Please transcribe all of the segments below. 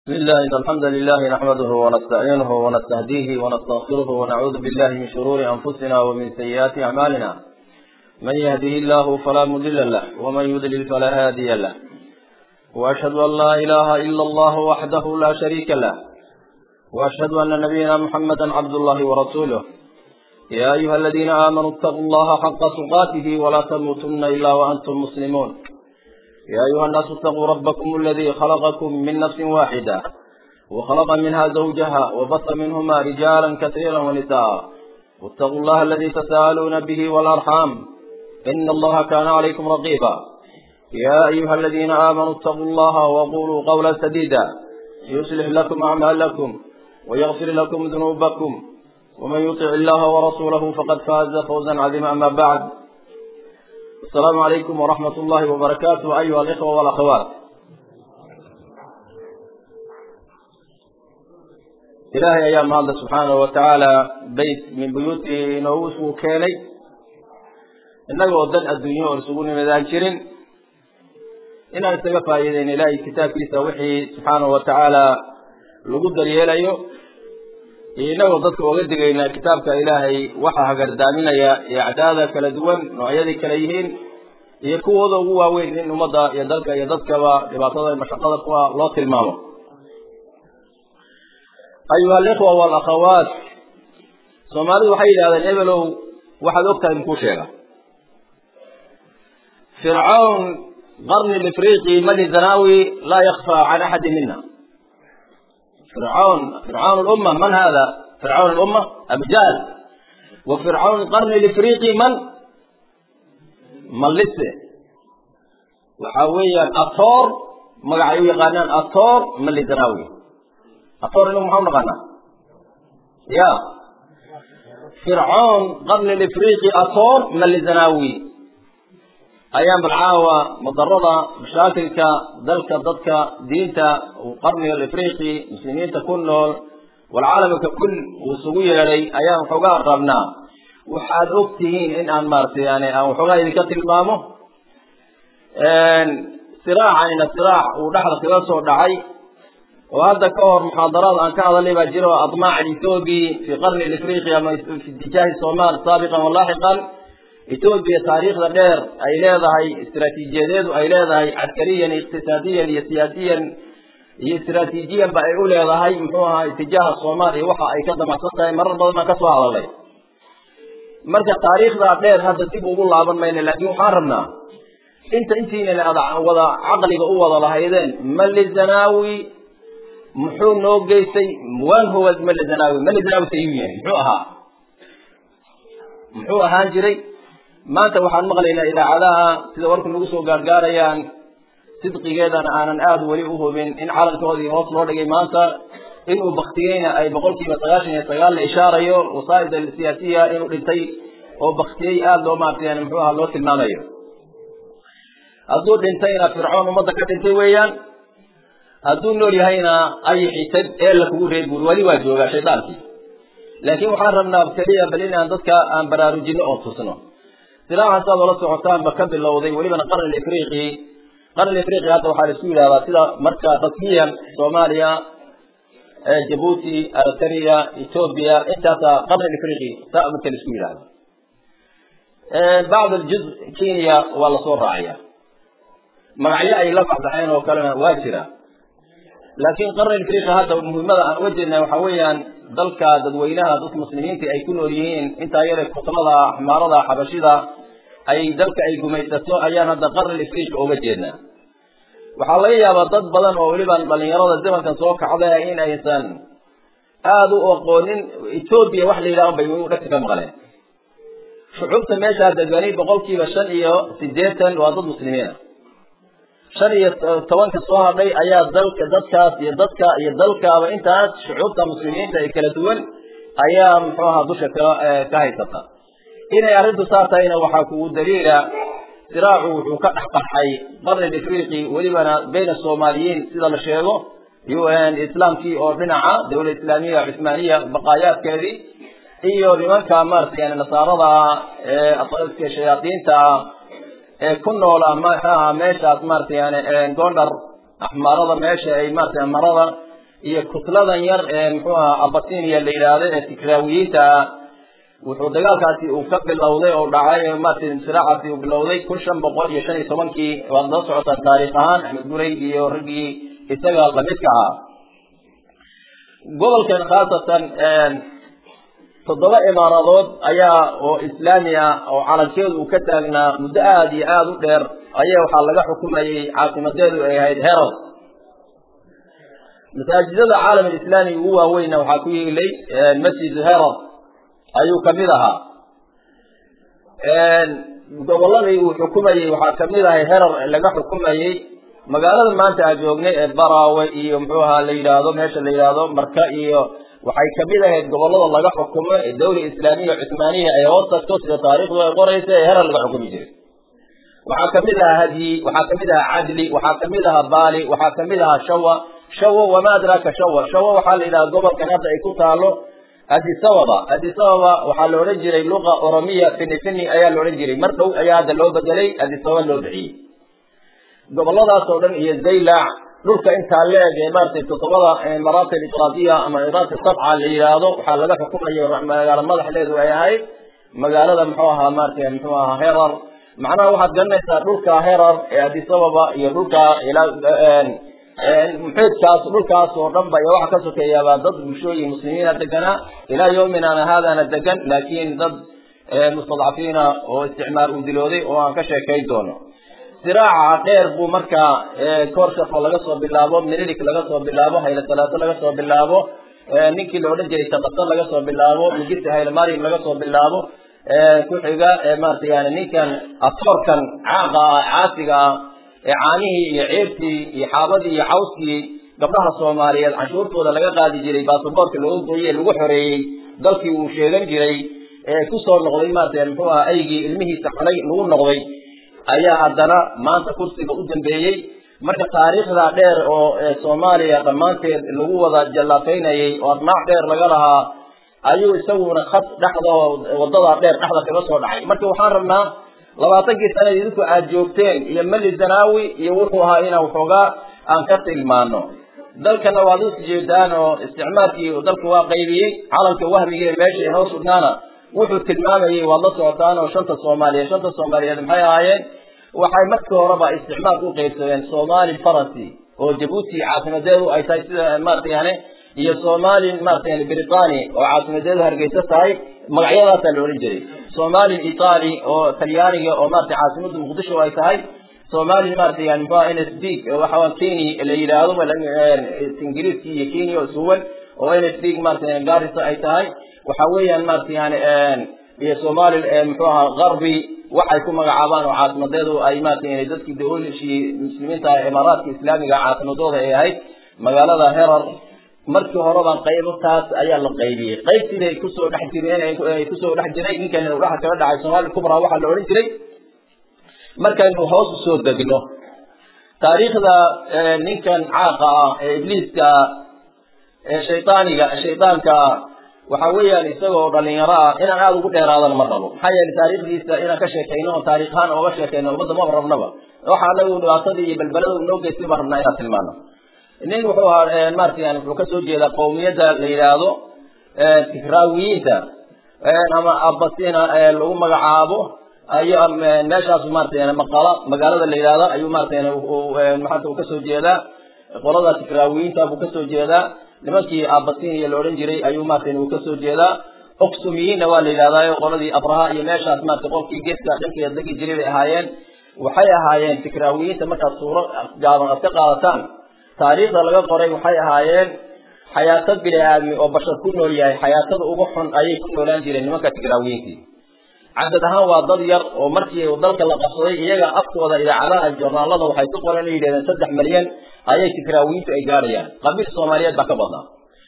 بسم الله إن الحمد لله نحمده ونستعينه ونستهديه ونستغفره ونعوذ بالله من شرور أنفسنا ومن سيئات أعمالنا من يهده الله فلا مضل له ومن يضلل فلا هادي له وأشهد أن لا إله إلا الله وحده لا شريك له وأشهد أن نبينا محمدا عبد الله ورسوله يا أيها الذين آمنوا اتقوا الله حق تقاته ولا تموتن إلا وأنتم مسلمون يا أيها الناس اتقوا ربكم الذي خلقكم من نفس واحدة وخلق منها زوجها وبث منهما رجالا كثيرا ونساء واتقوا الله الذي تساءلون به والأرحام إن الله كان عليكم رقيبا يا أيها الذين آمنوا اتقوا الله وقولوا قولا سديدا يصلح لكم أعمالكم ويغفر لكم ذنوبكم ومن يطع الله ورسوله فقد فاز فوزا عظيما أما بعد السلام عليكم ورحمة الله وبركاته أيها الإخوة والأخوات ilaahay ayaa mahadla subxaanahu watacaala beyt min buyuutii inoogu isugu keenay innagoo dan adduunyo oo isugu nimidaan jirin inaan isaga faa'iideyn ilaahay kitaabkiisa wixii subxaanahu watacaala lagu daryeelayo iyo innagoo dadka oga digayna kitaabka ilaahay waxa hagardaaminaya iyo acdaada kala duwan noocyadii kala yihiin iyo kuwooda ugu waaweyn in ummadda iyo dalka iyo dadkaba dhibaatada mashaqada kuwa loo tilmaamo ayuha alikhwa walakhawaat soomaalidu waxay yidhahdeen ebelow waxaad ogtahay makuu sheega fircawn qarni lifriqi mali zanawi laa yakfa can axadi mina fircawn fircawn lumma man hada fircawn lumma abu jahl wa fircawn qarni lifriqi man mallise waxa weeyaan atoor magacay u yaqaanaan atoor mali zanawi atoor inagu maxaa u naqaanaa ya fircoon qarni lifriqi atoor mali zanawi ayaan balcaawa madarada mashaakilka dalka dadka diinta qarniga lifriqi muslimiinta ku nool walcaalamka kul uu isugu yeedhay ayaan waxoogaa rabnaa waxaad og tihiin in aan maaratay yani aan waxoogaa idinka tilmaamo siraacanina siraac uu dhexda kaga soo dhacay oo hadda ka hor muxaadaraad aan ka hadalnay baa jiro admaac ethoobiya fi qarni lifriqi ama fi itijaahi somal saabiqan walaaxiqan etoobiya taariikhda dheer ay leedahay istaraatiijiyadeedu ay leedahay caskariyan iqtisaadiyan iyo siyaasiyan iyo istraatiijiyan ba ay u leedahay muxuu ahaa itijaaha soomaaliya waxa ay ka damacsan tahay marar badan baan ka soo hadalnay marka taariikhdaa dheer hadda dib ugu laaban mayna laakiin waxaan rabnaa inta intiina wada caqliga u wada lahaydeen mali zanawi muxuu noo geystay waan huwa mali zanawi mali zanawi sayuu yahay muxuu ahaa muxuu ahaan jiray maanta waxaan maqlaynaa idaacadaha sida warku nagu soo gaargaarayaan sidqigeedana aanan aada weli u hubin in calankoodii hoos loo dhigay maanta inuu baktiyeyna ay boqol kiiba sagaashan iyo sagaal la ishaarayo wasaa'id siyaasiya inuu dhintay oo baktiyey aada loo maartay yani muxuu aha loo tilmaamayo hadduu dhintayna fircoon ummadda ka dhintay weeyaan hadduu nool yahayna ayixitad eella kugu reer buur weli waa joogaa shaydaankii laakiin waxaan rabnaa keliya bal in aan dadka aan baraarujino oo tusno siraacan saad ola socotaanba ka bilowday welibana qarni ifriqi qarni ifriqi hadda waxaa la isku yidhahdaa sida marka rasmiyan soomaaliya jabuuti eritrea ethoobia intaasa qarni ifriqi saa marka la isku yidhahda bacd aljuz kenya waa lasoo raacaya magacyo ay la baxbaxeen oo kalena waa jira laakiin qarni ifriqi hadda muhiimada aan uga jeednaa waxaa weeyaan dalka dadweynaha dadka muslimiinta ay ku nool yihiin intaa yare kutlada axmaarada xabashida ay dalka ay gumaysato ayaan hadda qarni ifriqi uga jeednaa waxaa laga yaabaa dad badan oo weliba dhalinyarada zamankan soo kacda in aysan aada u aqoonin etoobiya wax la yidhaha bay dhegta ka maqleen shucuubta meeshaa degani boqolkiiba shan iyo sideetan waa dad muslimiina shan iyo tobanka soo hadhay ayaa dalka dadkaas iyo dadka iyo dalkaaba intaas shucuubta muslimiinta ee kala duwan ayaa muxuu ahaa dusha ka ka haysata inay arrintu saa tahayna waxaa kugu daliila siraacu wuxuu ka dhex qarxay qarni ifriqi welibana bayna soomaaliyiin sida la sheego islaamkii oo dhinaca dawlad islaamiya cusmaaniya baqaayaadkeedii iyo nimanka maarata yani nasaarada ee shayaadiinta ee ku noola maxaaha meeshaas maarata yani gondar axmaarada meesha ay maarata marada iyo kutladan yar ee muxuu ahaa abasinia la yidhaahdo ee tikraawiyiinta ah wuxuu dagaalkaasi uu ka bilowday oo dhacay maaragtay siraacaasi uu bilowday kun shan boqol iyo shan iyo tobankii waad la socotaa taariikh ahaan axmed guray iyo raggii isaga lamidka ahaa gobolkan khaasatan toddoba imaaradood ayaa oo islaami ah oo calankeedu uu ka taagnaa muddo aada iyo aada u dheer ayaa waxaa laga xukumayay caasimadeedu ay ahayd herod masaajidada caalam alislaami ugu waaweynna waxaa ku yeelay masjid herod ayuu kamid ahaa gobolladii uu xukumayey waxaa kamid ahay herar laga xukumayey magaalada maanta aan joognay ee baraawe iyo muxuu ahaa la yidhaahdo meesha la yidhaahdo marka iyo waxay kamid ahayd gobollada laga xukumo ee dawla islaamiya cuthmaaniya ay hoos tagto sida taariikhdu ay qoraysa ee herar laga xukumi jiray waxaa kamid ahaa hadyi waxaa kamid ahaa cadli waxaa kamid ahaa baali waxaa kamid ahaa shawa shawa wama adraaka shawa shawa waxaa la yidhaha gobolkan hadda ay ku taalo adisababa adisababa waxaa la odhan jiray luqa oromiya fini fini ayaa la odhan jiray mar dhow ayaa hadda loo bedelay adisababa loo bixiyey goboladaas oo dhan iyo zaylac dhulka intaa leeg ee maaragtay toddobada maraati alitraadiya ama iraati sabca la yidhaahdo waxaa laga xukumayo magaalo madaxdeedu ay ahayd magaalada muxuu ahaa maaragtay muxuu ahaa herar macnaha waxaad garanaysaa dhulka herar ee adisababa iyo dhulka ilaa muxiidkaas dhulkaas oo dhan ba iyo waxa ka sokeeyaabaa dad bulshooyin muslimiina deganaa ilaa yawminana haadana degan laakiin dad mustadcafiina oo isticmaar uu dilooday oo aan ka sheekayn doono siraaca dheer buu markaa koorshafo laga soo bilaabo minilik laga soo bilaabo hayle salaato laga soo bilaabo ninkii la odhan jiray tabatan laga soo bilaabo migirta hayle mariam laga soo bilaabo ku xiga maarata yani ninkan atoorkan caaqa ah caasiga ah ee caanihii iyo ceebtii iyo xaabadii iyo cawskii gabdhaha soomaaliyeed canshuurtooda laga qaadi jiray baasaboorka looga gooyey lagu xoreeyey dalkii uu sheegan jiray ee kusoo noqday maarata muxuu aha aygii ilmihiisa xunay lagu noqday ayaa haddana maanta kursiga u dambeeyey marka taariikhda dheer oo soomaaliya dhammaanteed lagu wada jallafaynayay oo arnaac dheer laga lahaa ayuu isaguna khad dhexda wadada dheer dhexda kaga soo dhacay marka waxaan rabnaa labaatankii sanad idinku aad joogteen iyo mali zanaawi iyo wuxuu ahaa inaan waxoogaa aan ka tilmaano dalkana waad is jeedaan oo isticmaalkii dalka waa qaybiyey calanka wahmiga ee meesha inoo sugnaana wuxuu tilmaamayay waad la socotaan oo shanta soomaaliyeed shanta soomaaliyeed maxay ahaayeen waxay markii horeba isticmaalka u qaybsadeen somali faransi oo jabuuti caasimadeedu ay tahay sida maarata yani iyo somali maarata yani britani oo caasimadeedu hargeysa tahay magacyadaasaa la odhan jiray somali itali oo talyaaniga oo maarata caasimada muqdisho ay tahay somali maarata yani muxua n s b waxa kenya la yidhaahdo ingiriiski iyo kenya oo suwan oo n s b maarata garissa ay tahay waxa weeyaan maarata yani iyo somali muxuu ahaa garbi waxay ku magacaabaan oo caasimadeedu ay maarata yani dadkii dawlashii muslimiinta imaaraadka islaamiga caasimadooda ay ahayd magaalada herar markii horeba qaybtaas ayaa la qaybiyey qaybtiibay kusoo dhex jireen ay kusoo dhex jiray ninkan uu dhexa kaga dhacay somali kubra waxaa la odhan jiray markaynu hoos usoo degno taariikhda ninkan caaqa ah ee ibliiska ee shaydaaniga shaydaanka waxa weeyaan isagoo dhalinyaro ah inaan aada ugu dheeraadana ma rabo maxaa yeelay taariikhdiisa inaan ka sheekayno oo taariikh ahaan ooga sheekayno ummadda maba rabnaba waxa anagu dhibaatadii iyo balbalada uu noo geystay baan rabnaa inaan tilmaano nin wuxuu ahaa maarata yani wuxuu kasoo jeedaa qawmiyadda la yidhaahdo tikraawiyiinta ama abasina lagu magacaabo ayu meeshaas maarata yani maqala magaalada la yidhahdo ayuu maarata yani maanta uu kasoo jeedaa qolada tikraawiyiinta buu kasoo jeedaa nimankii abasinia la odhan jiray ayuu maarata uu kasoo jeedaa oxumiyiinna waa la yidhahdaa qoladii abraha iyo meeshaas maarata qolkii geeska dhankeeda degi jiray bay ahaayeen waxay ahaayeen tikraawiyiinta markaad suuro gaaban aad ka qaadataan taariikhda laga qoray waxay ahaayeen xayaato bini aadmi oo bashar ku nool yahay xayaatada ugu xun ayay ku noolaan jireen nimanka tigraawiyiintii cadad ahaan waa dad yar oo markii dalka la qabsaday iyaga afkooda idaacadaha jornaalada waxay ku qoran inay yidhahdeen saddex malyan ayay tigraawiyiintu ay gaadhayaan qabiil soomaaliyeed baa ka badnaa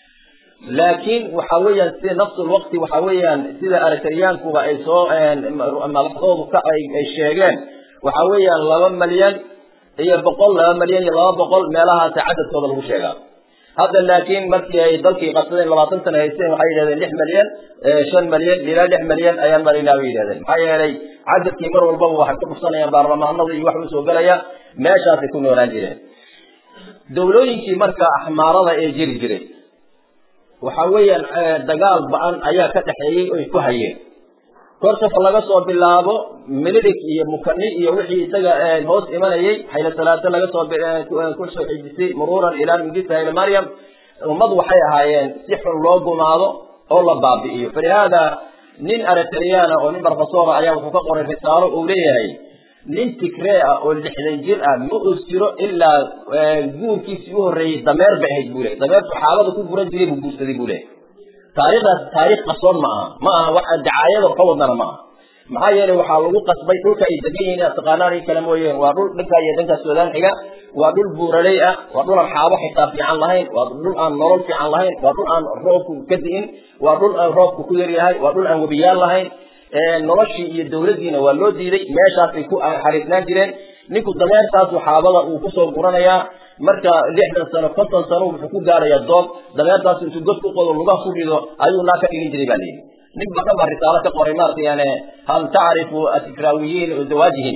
laakiin waxa weeyaan sida nafsul waqti waxa weeyaan sida aritaryaankuba ay soo madaxdoodu ka ay sheegeen waxa weeyaan laba malyan iyo boqol laba malyan iyo laba boqol meelahaasa cadadkooda lagu sheegaa hadda laakiin markii ay dalkii qabsadeen labaatan sana haysteen waxay yidhahdeen lix malyan shan malyan ilaa lix malyan ayaan maraynaa bay yidhahdeen maxaa yeelay cadadkii mar walbaba waxay ku dhufsanayaan baarlamaanada iyo wax usoo gelaya meeshaasay ku noolaan jireen dawlooyinkii marka axmaarada ee jiri jiray waxa weeyaan dagaal ba-an ayaa ka dhexeeyey oy ku hayeen korsafa laga soo bilaabo mililig iyo mukani iyo wixii isaga hoos imanayay xayla salaate laga soo ku soo xijisay muruuran ilaa mingista hayla maryam ummad waxay ahaayeen si xun loo gumaado oo la baabi'iyo falihaada nin aritriyaana oo nin barfasora ayaa wuxuu ka qoray risaalo uu leeyahay nin tigree ah oo lixdan jir ah ma us jiro ilaa guurkiisii u horreeyey dameer bay ahayd buu ley dameertu xaalada ku guran jiray buu guursaday buu leeyahy taariikhdaas taariikh qasoon ma aha ma aha wax dacaayado ka wadana ma aha maxaa yeelay waxaa lagu qasbay dhulka ay degan yihiin inaad taqaanaan in kale mooyeen waa dhul dhanka iyo dhanka suudaan xiga waa dhul buuraley ah waa dhul aan xaabo xitaa fiican lahayn waa dhul aan nolol fiican lahayn waa dhul aan roobku ka di'in waa dhul aan roobku ku yar yahay waa dhul aan webiyaal lahayn noloshii iyo dawladdiina waa loo diiday meeshaasay ku xariisnaan jireen ninku dameertaasu xaabada uu kusoo guranayaa marka lixdan sano konton sano wuxuu ku gaarayaa doob dameertaasu intuu god ku qodo lugaha ku rido ayuu naa ka dhigin jiray baa layidhi nin badan baa risaalo ka qoray maarata yani hal tacrifu atikraawiyiin zawaajihim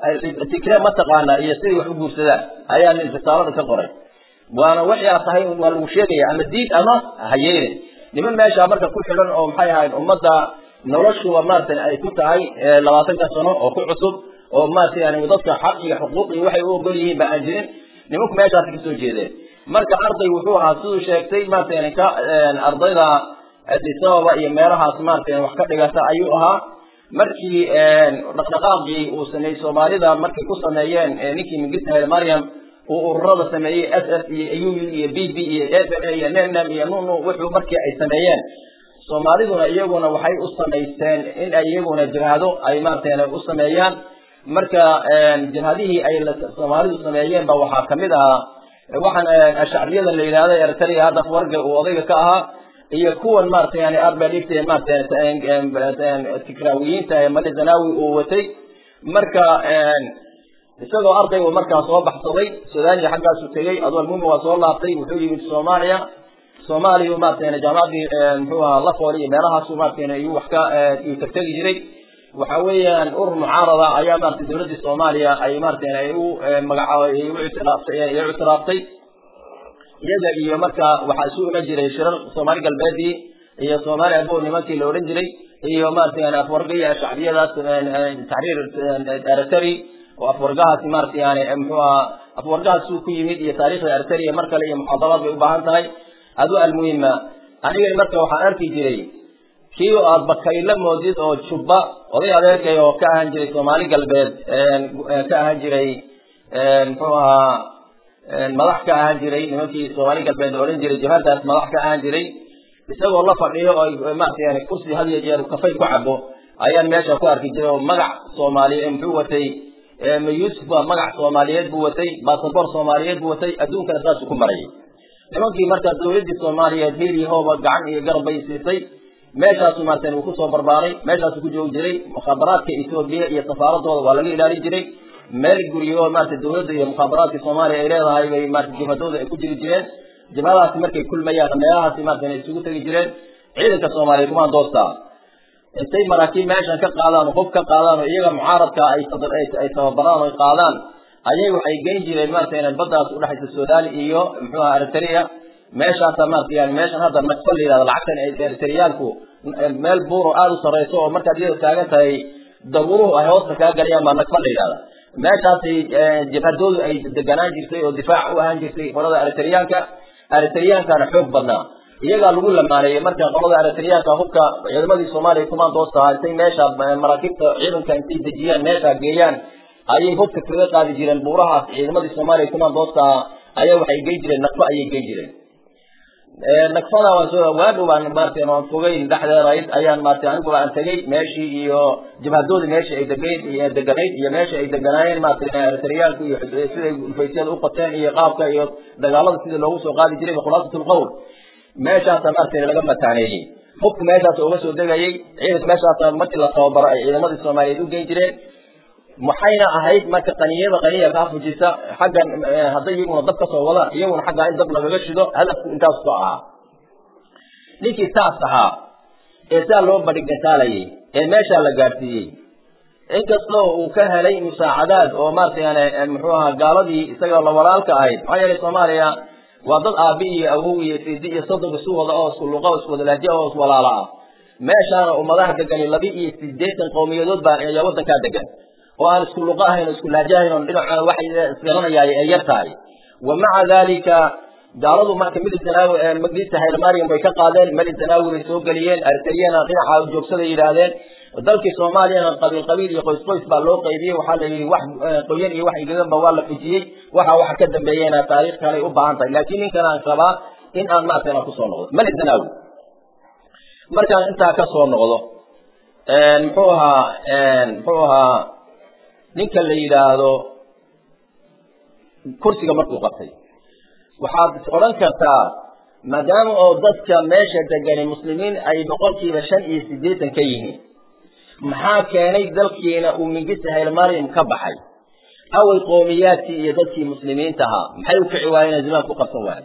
tikre ma taqaana iyo siday wax u guursadaan ayaa nin risaalada ka qoray waana waxay aad tahay waa lagu sheegaya ama diid ama hayeene niman meesha marka ku xidhan oo maxay ahayd ummadda noloshuba maarata ay ku tahay labaatanka sano oo ku cusub oo maarata yani dadka xaq iyo xuquuq iyo waxay u ogol yihiin ba aan jirin nimanku meeshaasi kasoo jeedeen marka arday wuxuu ahaa siduu sheegtay maarata yani ka ardayda adisababa iyo meelahaas maarata wax ka dhigata ayuu ahaa markii dhaqdhaqaaqii uu sameeyey soomaalida markay ku sameeyeen ninkii mingista maryam uu ururada sameeyey s s iyo uu iyo b b iyo f m iyo nemnem iyo nunu wuxuu markii ay sameeyeen soomaaliduna iyaguna waxay u samaysteen in ay iyaguna jabhado ay maarata u sameeyaan marka jabhadihii ay soomaalidu sameeyeen ba waxaa kamid ahaa waxaan ashacriyada la yidhahdo eritrea hadda warga uu odayga ka ahaa iyo kuwan maarata yani aad baa dhigtay maarata tikraawiyiinta ee mali zanawi uu watay marka isagoo arday uu markaa soo baxsaday sudaaniya xaggaasu tegey adoo almuhim waa soo laabtay wuxuu yimid soomaaliya soomaaliya maarata jaamacadii muxuu ahaa lafool iyo meelahaasu maarata iyuu wax ka iyuu tagtegi jiray waxa weeyaan urur mucaarada ayaa maarata dawladdii soomaaliya ay maarata ay u magacaabay ay u ictiraaftay ay u ictiraaftay iyaga iyo marka waxaa isu iman jiray shirar soomaali galbeedii iyo soomaali abo nimankii la odhan jiray iyo maarata yani afwarga iyo shacbiyadaas taxriir eriteri oo afwargahaasi maarata yani muxuu ahaa afwargahaas suu ku yimid iyo taariikhda eritrea mar kale iyo muxaadaraad bay u baahan tahay adu almuhima aniga marka waxaan arki jiray kii aad bakayla moodid oo jubba oday adeerkay oo ka ahaan jiray soomaali galbeed ka ahaan jiray muxuu ahaa madax ka ahaan jiray nimankii soomaali galbeed la odhan jiray jabhadaas madax ka ahaan jiray isagoo la fadhiyo oo maarata yani kursi had iyo jeer kafay ku cabo ayaan meesha ku arki jiray oo magac soomaaliye muxuu watay ma yuusuf baa magac soomaaliyeed buu watay basaboor soomaaliyeed buu watay adduunkana saasuu ku marayay nimankii markaa dawladdii soomaaliyeed hiil iyo hooba gacan iyo garab bay siisay meeshaasu maarata uu kusoo barbaaray meeshaasu ku joogi jiray mukhaabaraadka etoobiya iyo safaaradooda waa laga ilaalin jiray meel guryo maarata dawladda iyo mukhaabaraadka soomaaliya ay leedahay bay maarata jabhadooda ay ku jiri jireen jabhadaasi markay kulmayaan meelahaasi maarata isugu tegi jireen ciidanka soomaaliya kumaan doostaa intay maraakiib meeshan ka qaadaan oo hub ka qaadaan oo iyaga mucaaradka ay ay tababaraan oo qaadaan ayay waxay geyn jireen maarata inay baddaas udhexaysa sudan iyo muxuu aha eritrea meeshaasa maarata yani meeshan hadda nagfa la yidhahdo lacagtan eritreyaalku meel buuro aada u sarreyso oo markaad iyada taagan tahay dabuuruhu ay hoosta kaa galayaan baa nagfa la yidhahda meeshaasay jabhadoodu ay deganaan jirtay oo difaac u ahaan jirtay qolada eritreyaanka eritreyankana xoog badnaa iyagaa lagu lamaaneeyey marka qolada eritreyaanka hubka ciidamadii soomaaliya kumaan doostaha intay meesha maraakiibta ciidanka intay dejiyaan meesha geeyaan ayay hubka kaga qaadi jireen buurahaas ciidamadii soomaaliya kumaan doostaha ayaa waxay geyn jireen nagfa ayay geyn jireen nagfada waadhow baan maarata aan fogeyn dhexdeedayd ayaan maarata aniguba aan tegey meeshii iyo jabhadoodii meeshii ay degeyn iyo deganayd iyo meeshii ay deganaayeen maarata eritreyaalku iyo siday ufaysyada u qateen iyo qaabka iyo dagaalada sidii loogu soo qaadi jiray khulaasat lqowl meeshaasa maarata laga mataaneeyey hubku meeshaasa uga soo degayey ciidanka meeshaasa markii la tababaro ay ciidamadii soomaaliyeed u geyn jireen maxayna ahayd marka qaniyada qaniya kaa fujisa xaggan hadday iyaguna dab kasoo wadaan iyaguna xaggaa in dab lagaga shido hadafku intaas ku ahaa ninkii saas ahaa ee saa loo badhigataalayay ee meeshaa la gaadhsiiyey inkastoo uu ka helay musaacadaad oo maarata yani muxuu ahaa gaaladii isaga la walaalka ahayd maxaa yeelay soomaaliya waa dad aabi iyo awow iyo sidi iyo soddon isu wada oo isku luqa isku wadalaajiya oo iswalaala ah meeshaana ummadaha degani laba iyo sideetan qowmiyadood baa ayaa waddankaa degan oo aan isku luqa ahayn oo isku laajo ahayn oo dhinaca waxay isgaranayaay ay yar tahay wa maca dalika gaaladu marka militanaawi magdiisa hayrmariam bay ka qaadeen militanaawi bay soo geliyeen arteriyana dhinaca joogsada yidhaahdeen dalkii soomaaliyana qabiil qabiil iyo qoys qoys baa loo qaybiyey waxaa la yidhi wax qoyan iyo wax igaganba waa la fujiyey waxa waxa ka dambeeyena taariikh kaley u baahan tahay laakiin ninkan aan rabaa in aan maarata inaan kusoo noqdo militanaawi markaan intaa ka soo noqdo muxuu ahaa muxuu ahaa ninka la yidhaahdo kursiga markuu qabtay waxaad is odhan kartaa maadaama oo dadka meesha degani muslimiin ay boqolkiiba shan iyo siddeetan ka yihiin maxaa keenay dalkiina uu mingista haylmariam ka baxay away qoomiyaadkii iyo dadkii muslimiinta ahaa maxay u kici waayeen zimaan ku qabsan waaye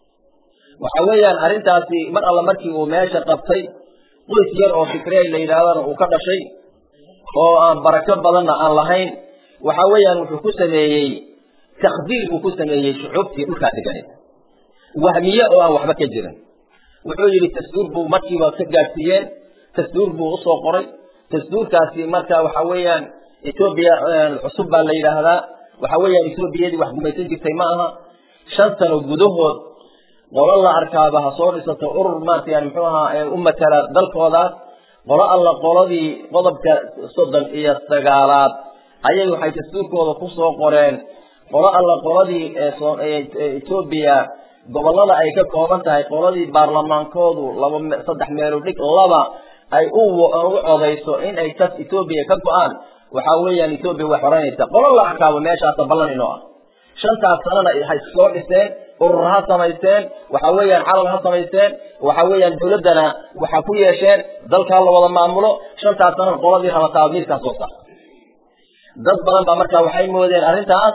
waxa weeyaan arrintaasi mar alla markii uu meesha qabtay qoys yar oo fikrey la yidhaahdana uu ka dhashay oo aan barako badanna aan lahayn waxa weeyaan wuxuu ku sameeyey takdiir buu ku sameeyey shucuubtii dhulkaa deganeed wahmiye oo aan waxba ka jirin wuxuu yidhi tasduur buu markiiba ka gaadhsiiyeen tasduur buu usoo qoray tasduurkaasi marka waxa weeyaan etoobiya cusub baa la yidhaahdaa waxa weeyaan etoobiyadii wax gumaysan jirtay ma aha shan sano gudahood qolo la arkaaba ha soo dhisato urur maarata yani muxuu ahaa u matala dalkoodaas qolo alla qoladii qodobka soddon iyo sagaalaad ayay waxay dastuurkooda ku soo qoreen qolo alla qoladii etoobiya gobollada ay ka kooban tahay qoladii baarlamaankoodu laba saddex meelu dhig laba ay u codayso in ay tas etoobiya ka go-aan waxa weeyaan etoobiya way xoranaysa qolo la arkaabo meeshaasa ballan inoo ah shantaas sanana ha soo dhiseen urur ha samaysteen waxa weeyaan calan ha samaysteen waxa weeyaan dawladdana waxa ku yeesheen dalkaa la wada maamulo shantaas sanana qoladii rabataa miirkaa soo saar dad badan baa markaa waxay moodeen arrintaas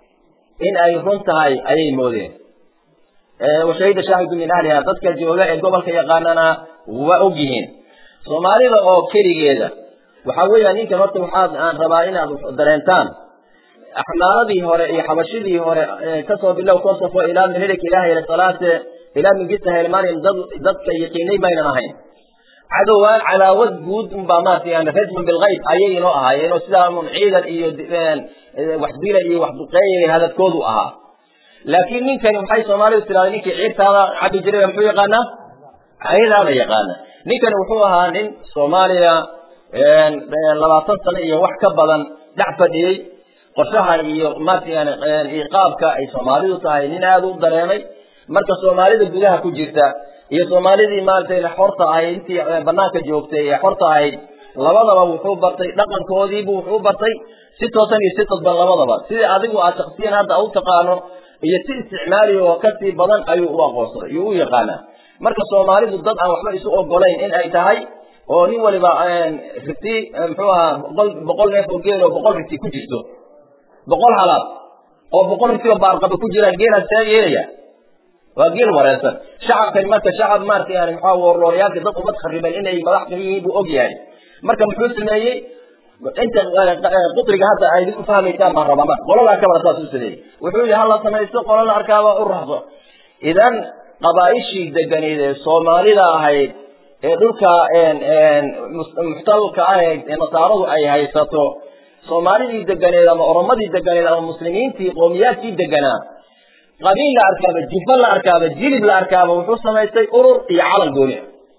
in ay run tahay ayay moodeen washahida shaahidu min ahliha dadka jooga ee gobolka yaqaanana waa og yihiin soomaalida oo keligeeda waxa weeyaan ninkan horta waxaad aan rabaa inaad dareentaan axmaaladii hore iyo xabashidii hore kasoo bilow kosofo ilaa minilik ilaah hele salaate ilaa mingista helmariam dad dadka yaqiinay maynan ahayn cadowaan cadaawad guud unbaa maarata yani rajman bilgayb ayay inoo ahaayeen oo sidaa un ciidan iyo wax dila iyo wax duqeeya hadadkoodu ahaa laakiin ninkani maxay soomaalidu tiraada ninkii ciirtaada cabi jiray muxuu yaqaanaa caydaada yaqaana ninkani wuxuu ahaa nin soomaaliya labaatan sano iyo wax ka badan dhac fadhiyey qorshaha iyo maarata yani iqaabka ay soomaalidu tahay nin aada u dareemay marka soomaalida gudaha ku jirta iyo soomaalidii maaragtay xorta ahayd intii banaanka joogtay ee xorta ahayd labadaba wuxuu bartay dhaqankoodiibu wuxuu bartay si toosan iyo si dadban labadaba sidii adigu aad shaksiyan hadda u taqaano iyo si isticmaali oo kasii badan ayuu u aqoonsaday iyo u yaqaanaa marka soomaalidu dad aan waxba isu ogolayn in ay tahay oo nin waliba riti muxuu ahaa boqol boqol neef oo geel oo boqol riti ku jirto boqol halaad oo boqol ritiba baarqaba ku jiraan geelaas see yeelaya waa geel wareersan shacabkan marka shacab maarata yani maxaa warlooryaalka dad umad khariban inay madax ka yihiin buu og yahay marka muxuu sameeyey inta qutriga hadda ay idinku fahmaysaan baan rabaa marka qoladaa kabara saas u sameeyey wuxuu yihi hala samaysto qola la arkaaba u raxso idan qabaa'ishii deganeed ee soomaalida ahayd ee dhulka muxtalka ahayd ee nasaaradu ay haysato soomaalidii deganeed ama oromadii deganeed ama muslimiintii qoomiyaadkii deganaa qabiil la arkaaba jifa la arkaaba jilib la arkaaba wuxuu samaystay urur iyo calan gooni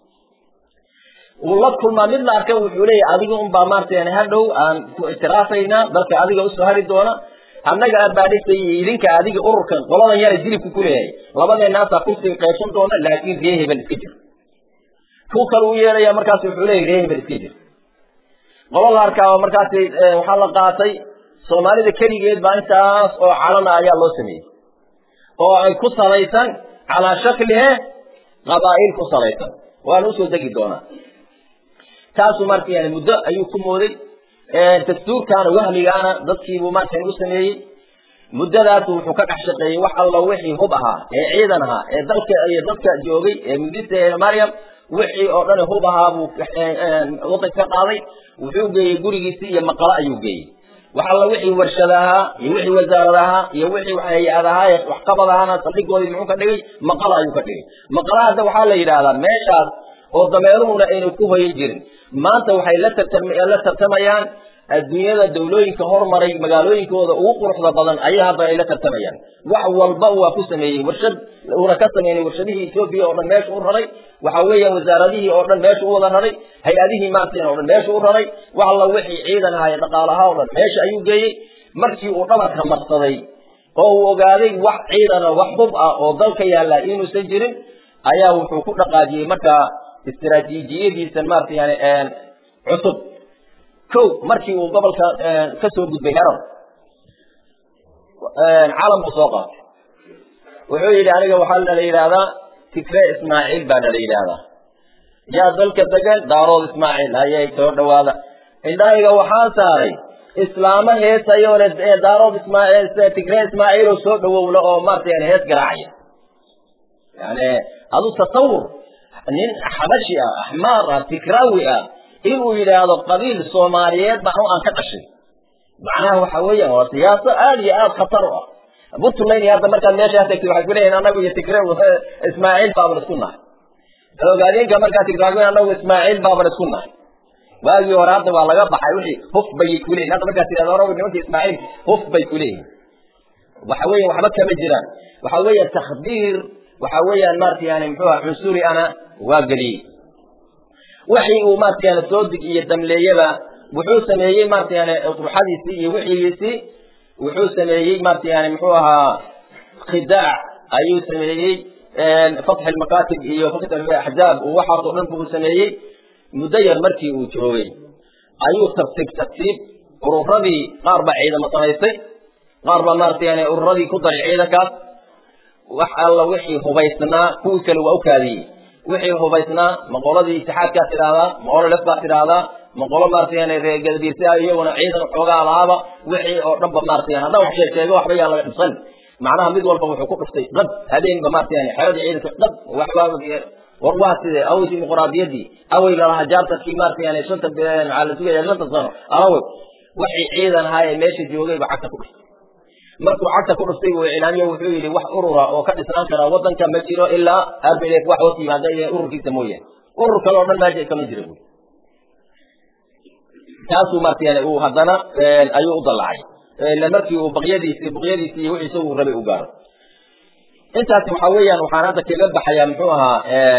uu la kulmaa mid la arka wuxuu leeyahy adiga unbaa maarata yani hadhow aan ku ictiraafaynaa dalka adiga usoo hari doona annaga abaadhisay iyo idinka adiga ururkan qoladan yara jilibku ku leeyahay labadeenaasaa kursiga qaybsan doona laakiin ree hebel iska jir ku kale u yeelaya markaas wuxuu leeyahy ree hebel iska jir qolo la arkaaba markaasi waxaa la qaatay soomaalida keligeed baa intaas oo calana ayaa loo sameeyey oo ay ku salaysan calaa shaklihe qabaa'il ku salaysan waana usoo degi doonaa taasu marka yani muddo ayuu ku mooday dastuurkaana wahmigaana dadkiibuu markan u sameeyey muddadaas wuxuu ka dhex shaqeeyey wax alla wixii hub ahaa ee ciidan ahaa ee dalka iyo dadka joogay ee mudista maryam wixii oo dhan hub ahaa buu wadanka ka qaaday wuxuu geeyey gurigiisii iyo maqalo ayuu geeyey wax alla wixii warshad ahaa iyo wixii wasaarad ahaa iyo wixii hay-ad ahaa ee waxqabad ahaana saldhigoodii muxuu ka dhigay maqalo ayuu ka dhigay maqala hadda waxaa la yidhaahdaa meeshaas oo dameeruhuna aynu ku hoyan jirin maanta waxay la la tartamayaan adduunyada dawlooyinka hormaray magaalooyinkooda ugu quruxda badan ayaa hadda ay la tartamayaan wax walba waa ku sameeyey warshad uuna ka sameynay warshadihii etoobiya oo dhan meesha u raray waxa weeyaan wasaaradihii oo dhan meesha u wada raray hay-adihii maartan oo dhan meesha u raray wax alla wixii ciidan ahaa ee dhaqaalaha oo dhan meesha ayuu geeyey markii uu dhabarka marsaday oo uu ogaaday wax ciidana wax hub ah oo dalka yaalla inuusan jirin ayaa wuxuu ku dhaqaajiyey markaa istaraatiijiyadiisan maarata yani cusub ko markii uu gobolka ka soo gudbay herar calam buu soo qaatay wuxuu yidhi aniga waxaa la yidhaahdaa tikre ismaaciil baa nala yidhaahdaa yaa dalka degan daarood ismaaciil hayay soo dhawaada indhahayga waxaa saaray islaamo heesayoo le daarood ismaaciil tikre ismaaciil oo soo dhawowla oo maarata yani hees garaacaya yani adu tasawur nin xabashi ah axmaar ah tikraawi ah inuu yidhaahdo qabiil soomaaliyeed baan u aan ka dhashay macnaha waxa weeyaan waa siyaaso aada iyo aada khatar u ah puntland hadda markaad meeshaa tagtay waxay kuleeyihin anagu iyo tigre ismaaciil baaban isku nahay ogaadeenka markaad tigtaagn anagu ismaaciil baaban isku nahay waagii hore hadda waa laga baxay wixii huf bay kuleyihin hadda markaad tidhahdo anagu nimanka ismaaciil huf bay kuleeyihin waxa weeyan waxba kama jiraan waxa weeya takdiir waxa weeyaan maarata yani muxuu aha cunsuri ana waa geliyey wixii uu maarata yani soo dig iyo damleeyaba wuxuu sameeyey maarata yani ruxadiisii iyo wixigiisii wuxuu sameeyey maarata yani muxuu ahaa khidaac ayuu sameeyey fatxi lmakaatib iyo axzaab uu waxaas oo dhan buu sameeyey muddo yar markii uu joogay ayuu tartiib tartiib ururadii qaar baa ciidamo samaystay qaar baa maarata yani ururadii ku daray ciidankaas wax alla wixii hubaysnaa kuwii kale waa u kaadiyey wixii hubaysnaa maqoladii itixaadkaa tidhaahdaa maqolo lef baa tidhaahdaa maqolo maarata yani reergadadiirsi iyaguna ciidan xoogaa lahaaba wixii oo dhanba maarata yani haddaan wax sheeg sheego waxba yaa laga dhibsan macnaha mid walba wuxuu ku dhuftay qad habeenba maarata yani xeradii ciidanka qad waxbaa war waa side awey dimuqraadiyadii awey lalahaa jaartarkii maarata yani shanta maxaa la sugaya shanta sano alawey waxii ciidan ahaa ee meesha joogay ba cagta ku dhuftay markuu cagta ku dhuftay uu iclaamiye wuxuu yidhi wax urura oo ka dhisnaan kara wadanka ma jiro ilaa arbelef wax hoos yimaada iyo ururkiisa mooyaane urur kale oo dhan meesha kama jira buy taasuu maarata yani uu haddana ayuu u dallacay ila markii uu baqyadiisi baqyadiisi iyo wixii isagu rabay u gaaro intaas waxa weeyaan waxaan hadda kaga baxayaa muxuu ahaa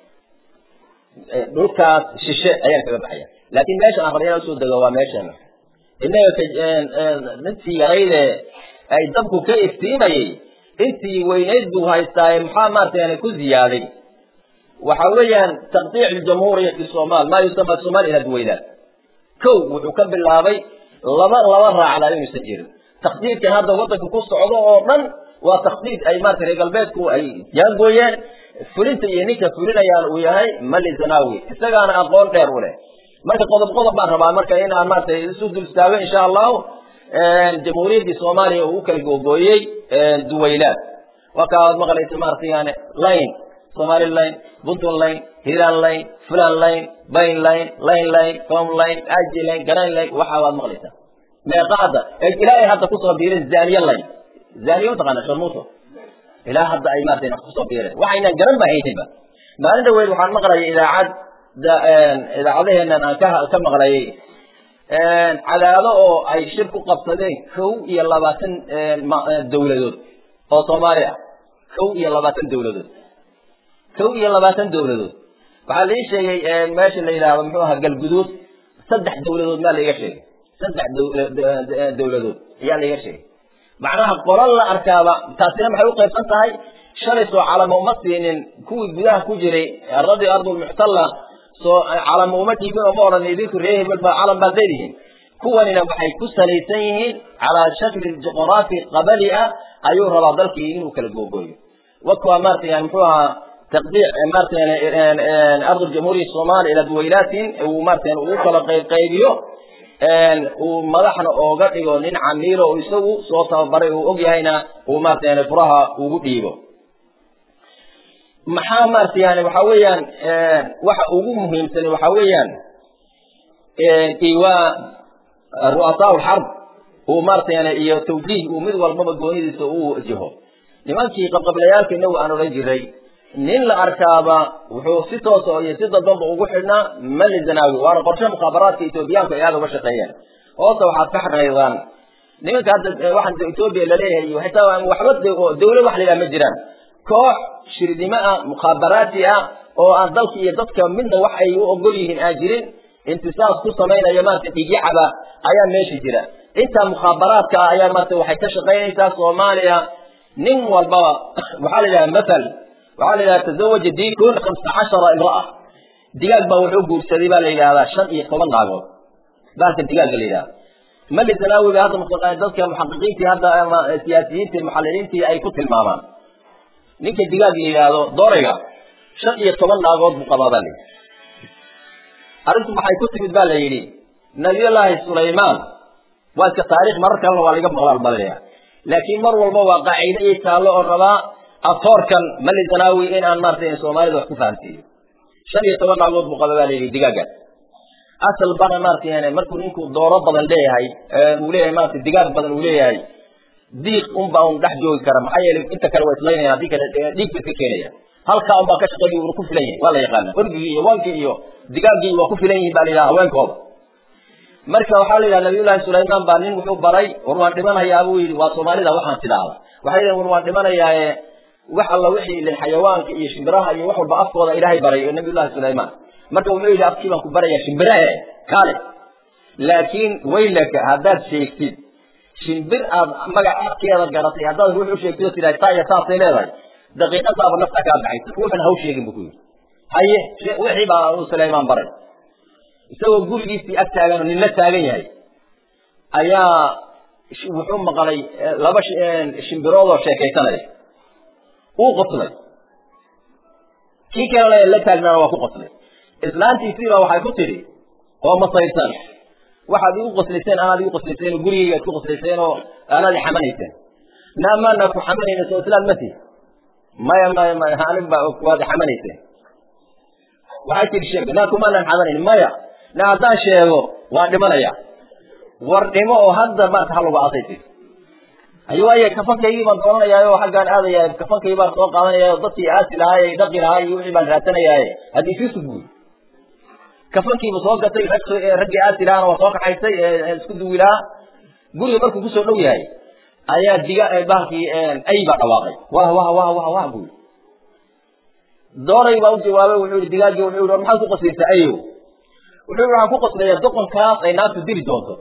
dhulkaas shishe ayaan kaga baxaya laakiin meeshan aqriyana usoo dego waa meeshana innaga intii yarayde ay dabku ka iftiimayey intii weynayd buu haystaaye maxaa maarata yani ku ziyaaday waxa weeyaan taqdiic jamhuuriyati somal maa yusama somal ila duwaylaat kow wuxuu ka bilaabay laba laba raacda inuusan jirin takdiidkan hadda wadanka ku socdo oo dhan waa takdiid ay maarata reer galbeedku ay jaangooyeen fulinta iyo ninka fulinayaan uu yahay mali zanawi isagaana aqoon dheer u leh marka qodob qodob baan rabaa marka inaan maarata isu dul istaago insha allahu jamhuuriyaddii soomaaliya uu u kala googooyey duwaylaad waa ka aad maqlaysa maarata yani line somali line puntland line hiran line fulan line bayn line line line com line aji line garan line waxa waad maqlaysaa meeqa hadda ilaahay hadda kusoo biirin zaniya line zaniya mataqaana sharmuuto ilaa hadda ay maarata kusoo biireen waxaynan garan ba hayninba maalin dhaweyd waxaan maqlayay idaacad idaacadaheenan aan ka ka maqlayay cadaado oo ay shir ku qabsadeen kow iyo labaatan dawladood oo soomaali ah kow iyo labaatan dawladood kow iyo labaatan dawladood waxaa lai sheegay meesha la yidhaahdo muxuu ahaa galguduud saddex dawladood maa laiga sheegay saddex dawladood ayaa laiga sheegay macnaha qolo la arkaaba taasina maxay u qaybsan tahay shalay soo calamo uma siinin kuwii gudaha ku jiray aradi ardulmuctalla soo calamo uma dhiibin oo ma odhan idinku ree hebel baa calam baad leedihiin kuwanina waxay ku salaysan yihiin calaa shakli juqraafi qabali ah ayuu rabaa dalkii inuu kala googooyo wakuwa maarata yani muxuu ahaa taqdiic maarata yani ardu jamhuuriya soomaaliya ila duwaylaatin uu maarata yani ugu kala qayb qaybiyo uu madaxna ooga dhigo nin camiilo oo isagu soo tababaray uu og yahayna uu maarata yani furaha ugu dhiibo maxaa maarata yani waxa weeyaan waxa ugu muhiimsan waxa weeyaan iwaa ru'asaa lxarb uu maarata yani iyo tawjiih uu mid walbaba goonidiisa uu wajaho nimankii qabqablayaalka inagu aan odhan jiray nin la arkaaba wuxuu si toosa iyo si dadbanba ugu xidhnaa mali zanaawi waana qorshe mukhaabaraadka etoobiyaanku ay aada uga shaqeeyeen hoosta waxaad ka xarnaydaan nimanka hadda waxaan etoobiya laleeyahay iyo xitaa waxba dawlad wax la yidhaha ma jiraan koox shirdimo ah mukhaabaraati ah oo aan dalka iyo dadka midna wax ay u ogol yihiin aan jirin intisaas ku samaynaya maarata dhigyacaba ayaa meesha jira intaa mukhaabaraadka ah ayaa maarata waxay ka shaqaynaysaa soomaaliya nin walbaba waxaa la yidhaha mathal waxaa la yidhaha tazawaja diikun khamsa cashara imra'a digaag baa wuxuu guursaday baa la yidhahdaa shan iyo toban naagood baalka digaagga la yidhahda mali zanaawiga hadda dadka muxaqiqiintii hadda ama siyaasiyiintii muxaliliintii ay ku tilmaamaan ninka digaag la yidhaahdo doorayga shan iyo toban naagood buu qabaa baa la yidhi arrintu maxay ku timid baa la yidhi nabiyullaahi sulaymaan waa iska taariikh marar kalena waa laga maqlaal balaya laakiin mar walba waa qaaciide iyo taallo oo rabaa atoorkan mali zanaawi in aan maarata soomaalida wax ku fahamsiiyo shan iyo toban naagood buu qaba baa la yidhi digaaggaas asal bana maarata yani markuu ninku dooro badan leeyahay uu leeyahay maarata digaag badan uu leeyahay diiq unbaa un dhex joogi kara maxaa yeelay inta kale waa islaynaya haddii kale dhiig ba iska keenaya halkaa unbaa ka shaqeeya uuna ku filan yahay waa la yaqaana orgigii iyo waankii iyo digaaggii waa ku filan yihin baa la yidhaha haweenkooda marka waxaa la yidhaha nabiyullaahi sulaymaan baa nin wuxuu baray war waan dhimanayaa buu yidhi waa soomaalida waxaan tidhaahda waxay yidhahen war waan dhimanayaaye wax alla wixii ilin xayawaanka iyo shimbiraha iyo wax walba afkooda ilaahay baray oo nabiyullahi sulaymaan marka wuxuu yidhi afkii baan ku barayaa shimbirahe kaale laakiin waylaka haddaad sheegtid shimbir aad magac afkeeda garatay haddaad ruux u sheegtid oo tidhahay taa iyo saasay leedahay daqiiqadaaba nafta kaa baxaysa ruuxan haw sheegin buu ku yidhi haye wixii baa uu sulaymaan baray isagoo gurigiisii ag taagan oo ninla taagan yahay ayaa wuxuu maqlay laba shimbiroodoo sheekaysanaya uu qoslay kii kalena la taagnaana waa ku qoslay islaantiisiiba waxay ku tidhi oo masayrsan waxaad igu qoslayseen anaad igu qoslayseen oo gurigayga ad ku qoslayseen oo anaad ixamanayseen naa maana ku xamanayna soo islaad mati maya maya maya anig ba waad ixamanayseen waxay tidhi sheeg naa kumaanan xamanayn maya na haddaan sheego waan dhimanaya war dhimo oo hadda maarta halagu aasay tii ayo waaye kafankaygii baan doonanayaa oo xaggaan aadaya kafankaygii baan soo qaadanaya dadkii aasi lahaay dhaqi lahaay iyo wixii baan raadsanayaa haddii sii sugbuy kafankiiba soo gatay raggii aasi lahaana waa soo kaxaysay isku duwi lahaa guriga markuu kusoo dhow yahay ayaa diga bahalkii ay baa dhawaaqay wah wah wah wah wah buy dooray baa u jawaabay wuxuu yihi digaaggii wuxuu yihi war maxaad ku qoslaysaa ayow wuxuu yihi waxaan ku qoslayaa doqonkaas ay naaftu dili doonto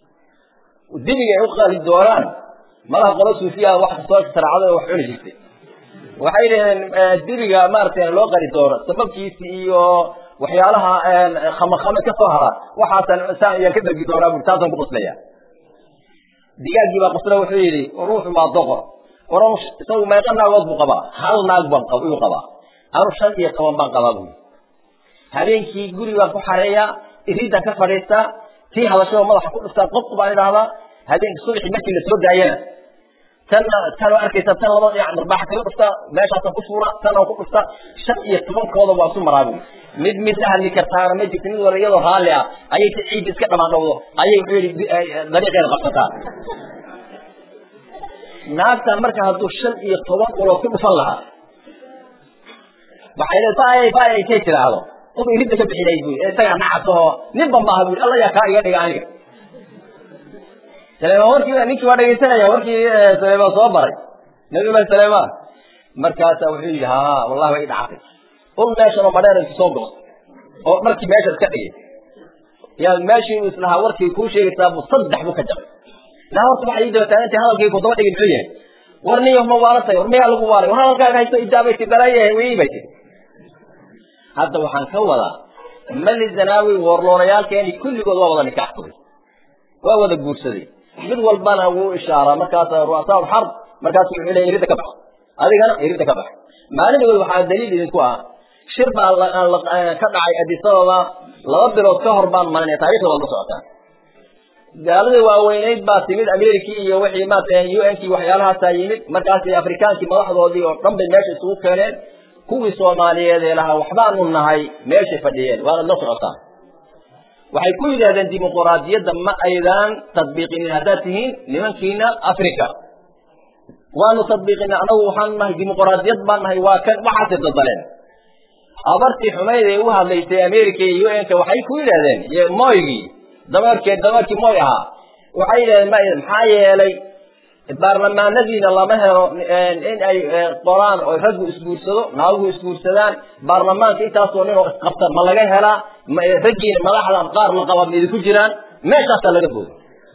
dibiga ay u qali doonaan malaha qolo suufiya wax kastoo sharcada wax cuni jirtay waxay dhaheen dibiga maaragtay loo qali doono sababkiisi iyo waxyaalaha khamakame ka soo hara waxaasan saan ayaan ka dergi doonaa bui taasaan ku qoslaya digaaggii baa qosla wuxuu yidhi ruuxu waa doqor oran isagu meeqa naagood buu qabaa hal naag baan iyuu qabaa anu shan iyo toban baan qabaa bui habeenkii guri baan ku xareeyaa iriidaan ka fadhiistaa tii hadashada madaxa ku dhuftaa qof baan idhaahdaa habeenkii subaxii markii la soo daayana tanna tan arkaysa tan laba dhinac marbaaxa kaga dhuftaa meeshaasaan ku fuura tan aan ku dhuftaa shan iyo tobankooda waa isu maraa bui mid mid la hadli kartaana ma jirto mid wala iyadoo raalli ah ayay si ciidda iska dhamaan dhowdo ayay wuxuu yidhi dariiqeeda qabsataa naagtan marka hadduu shan iyo toban ulood ku dhufan lahaa waxay le faay faay ay kay tidhaahdo qof iridda ka bixinay bui isagaa nacasaho ninba maaha bui alla yaa kaa iga dhiga aniga sulaymaan warkii ninkii waa dhegaysanaya warkii sulaymaan soo baray nabiyullahi sulaymaan markaasaa wuxuu yidhi ha wallahi way dhacatay ul meeshan oo madheer intu soo gosto oo dharkii meesha iska dhigay yaa meeshii uu islahaa warkii kuu sheegaysaa buu saddex buu ka jabay naa horta waxay ii daba taagantay hadalkii ku daba dhigi muxuu yahay war niyo ma waalatay war miyaa lagu waaray war hadalkaaga haysto ijaabay ti balaayahay wii bay tiri hadda waxaan ka wadaa mali zanaawi warloonayaalkeeni kulligood waa wada nikaaxsaday waa wada guursaday mid walbana wuu ishaaraa markaas ru'asaa xarb markaasu wuxuu leeyahay iridda ka bax adigana iridda ka bax maalinadood waxaa daliil idinku ah shir baa ka dhacay adisababa laba bilood ka hor baan malinaya taarikhda waad la socotaa gaaladii waaweyneyd baa timid amerikii iyo wixii maarata u n kii waxyaalahaasaa yimid markaasi afrikaankii madaxdoodii oo dhan bay meesha isugu keeneen kuwii soomaaliyeed ee lahaa waxbaanu nahay meeshay fadhiyeen waanad la socotaan waxay ku yidhahdeen dimuquraadiyadda ma aydaan tadbiiqinin haddaad tihiin nimankiina africa waanu tadbiiqina anagu waxaanu nahay dimuquraadiyad baan nahay waa kan waxaasay daldaleen abartii xumayd ee u hadlaysay america iyo u n-ka waxay ku yidhahdeen moygii dameerkee dameerkii moy ahaa waxay yidhahdeen ma maxaa yeelay baarlamaanadiina lama helo in ay qoraan oo raggu isguursado naaguhu isguursadaan baarlamaanka intaasoo nin oo isqabta ma laga helaa raggiina madaxda qaar la qaba ma idinku jiraan meeshaasaa laga booday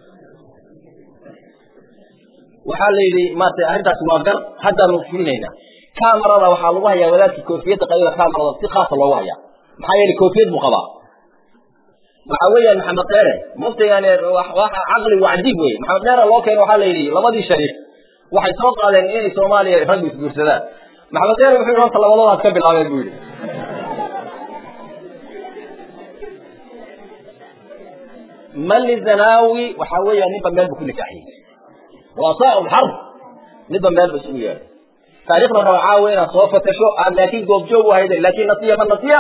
waxaa la yidhi maarata arrintaasi waa gar haddaanu fulinaynaa camarada waxaa lagu hayaa wadaadkii koofiyadda qayda camarada si khaasa loogu hayaa maxaa yeelay koofiyad buu qabaa waxa weeyaan maxamed dheere muftigani waxa caqli waa cajiib wey maxamed dheere loo keeno waxaa la yidhi labadii shariif waxay soo qaadeen inay soomaaliya raggu isguursadaan maxamed dheere wuxuu yidhi horta labadoodaas ka bilaabeen buu yidhi mali zanaawi waxa weeyaan ninba meel buu ku nikaaxiyey waasaa xarb midba meel ba isugu yeedhay taarikhda raba caawa inaad soo fatasho aad laakiin goobjoog u hayday laakin nasiya man nasiya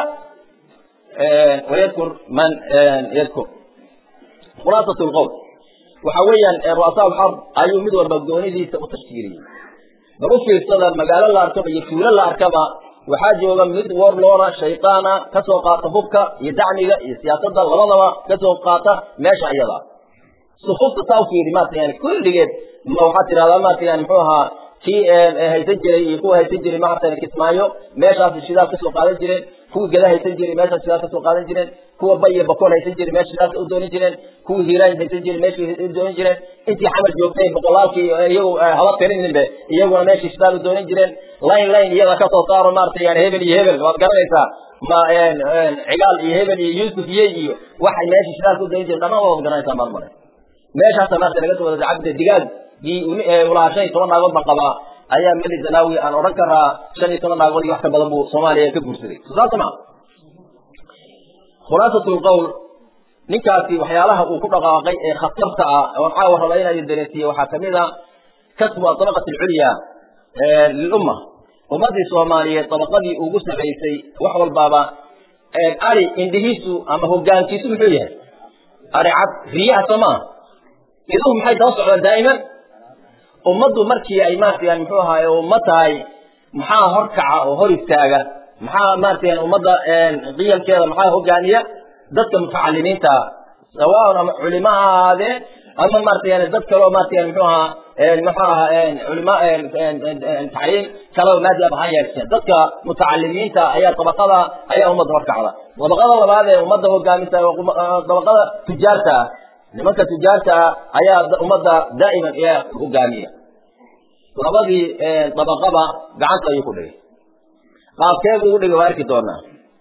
wayadkur man yadkur khulaasat lqowl waxa weeyaan ru'asaa lxarb ayuu mid walba goonidiisa u tashkiiliyey bal u fiirsada magaalo la arkaba iyo tuulo la arkaba waxaa jooga mid warloora shaytaana kasoo qaata hubka iyo dacmiga iyo siyaasadda labadaba kasoo qaata meesha iyada sufufta saa u fiiri maarata yani kulligeed ma waxaad tidhahdaa maarata yani muxuu ahaa kii haysan jiray iyo kuwa haysan jiray maarata kismaayo meeshaas shidaal kasoo qaadan jireen kuwii gada haysan jiray meeshaas shidaal kasoo qaadan jireen kuwa bay iyo bakool haysan jiray meesha shidaalka u doonin jireen kuwii hiiraan haysan jiray meesha u doonin jireen intii xamar joogtay boqolaalkii iyagu haba tirininbe iyaguna meeshii shidaal u doonin jireen line line iyada kasoo saaro maarata yani hebel iyo hebel waad garanaysaa ma cigaal iyo hebel iyo yuusuf iyo iyo waxay meesha shidaalka u doonin jireen dhammaan waad garanaysaa marmare meeshaasa maarata laga soo wada cabdi digaag ulahaa shan iyo toban naagood baan qabaa ayaa meli zanaawi aan odhan karaa shan iyo toban naagood iyo wax ka badan buu soomaaliya ka guursaday saasa ma khulaasat lqowl ninkaasi waxyaalaha uu ku dhaqaaqay ee khatarta ah oon caawa raba inaa idin dareensiiye waxaa kamid a kasbu atabaqat alculya lilumma ummadii soomaaliyeed tabaqadii ugu sarraysay wax walbaaba ari indhihiisu ama hogaankiisu muxuu yahay ari cad riyaha soo maa iduhu maxay daba socdaan daa'iman ummaddu markii ay maarata yani muxuu ahaay umma tahay maxaa hor kaca oo hor istaaga maxaa maarata yani ummadda qiyamkeeda maxaa hogaaniya dadka mutacalimiinta sawaaun ama culimo ha ahaadeen ama maarata yani dad kaleo maarata yani muxuu ahaa muxuu ahaa culima tacliim kaleo maadi aba ha yeesheen dadka mutacalimiinta ayaa dabaqada ayaa ummadda hor kacda dabaqada labaad ee ummadda hogaamisa dabaqada tujaarta ah nimanka tujaarta ah ayaa ummadda daa'iman ee hogaamiya labadii dabaqaba gacanta ayuu ku dhigay qaabkeedu ugu dhigay waa arki doonaa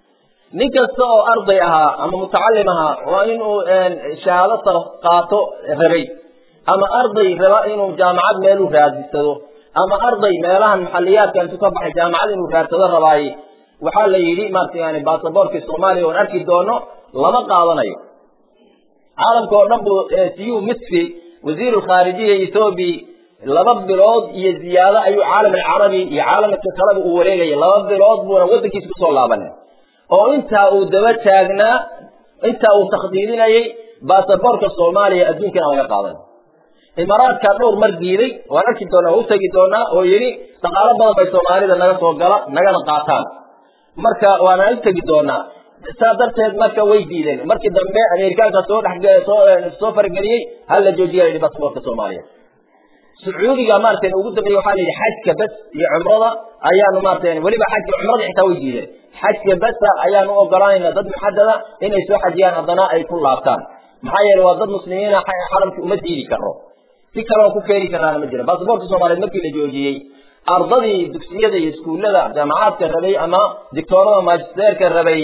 nin kasta oo arday ahaa ama mutacalim ahaa waa inuu shahaado sar qaato rabay ama arday raba inuu jaamacad meelu raadisado ama arday meelahan maxaliyaadka intuu ka baxay jaamacad inuu raadsado rabaaye waxaa la yidhi maarata yani basaboorkii soomaaliya oon arki doono lama qaadanayo caalamka oo dhan buu siyu misri wasiiru lkhaarijiya ethoobiya laba bilood iyo ziyaado ayuu caalam alcarabi iyo caalamka kaleba uu wareegaya laba bilood buuna waddankiisa kusoo laabanin oo intaa uu daba taagnaa intaa uu takhdiidinayay basaboorka soomaaliya adduunkana laga qaadan imaaraadka dhowr mar diiday waan arki doonaa waa u tegi doonaa oo yidhi dhaqaalo badan bay soomaalida naga soo gala nagana qaataan marka waana u tegi doonaa saa darteed marka way diideen markii dambe ameerikaanka soo dhexsoo soo farageliyey hal la joojiya yidhi basaboorka soomaaliya sacuudiga maarata ugu dambeeye waxaa la yidhi xajka bas iyo cumrada ayaanu maarata weliba xajka cumrada xitaa way diideen xajka basa ayaanu u ogolaanayna dad muxadada inay soo xajiyaan haddana ay ku laabtaan maxaa yeele waa dad muslimiina xaramki uma diidi karo si kaleoo ku keeni karaana ma jira basaboorka soomaaliyeed markii la joojiyey ardadii dugsiyada iyo iskuullada jaamacaadka rabay ama dictoorada magisteerka rabay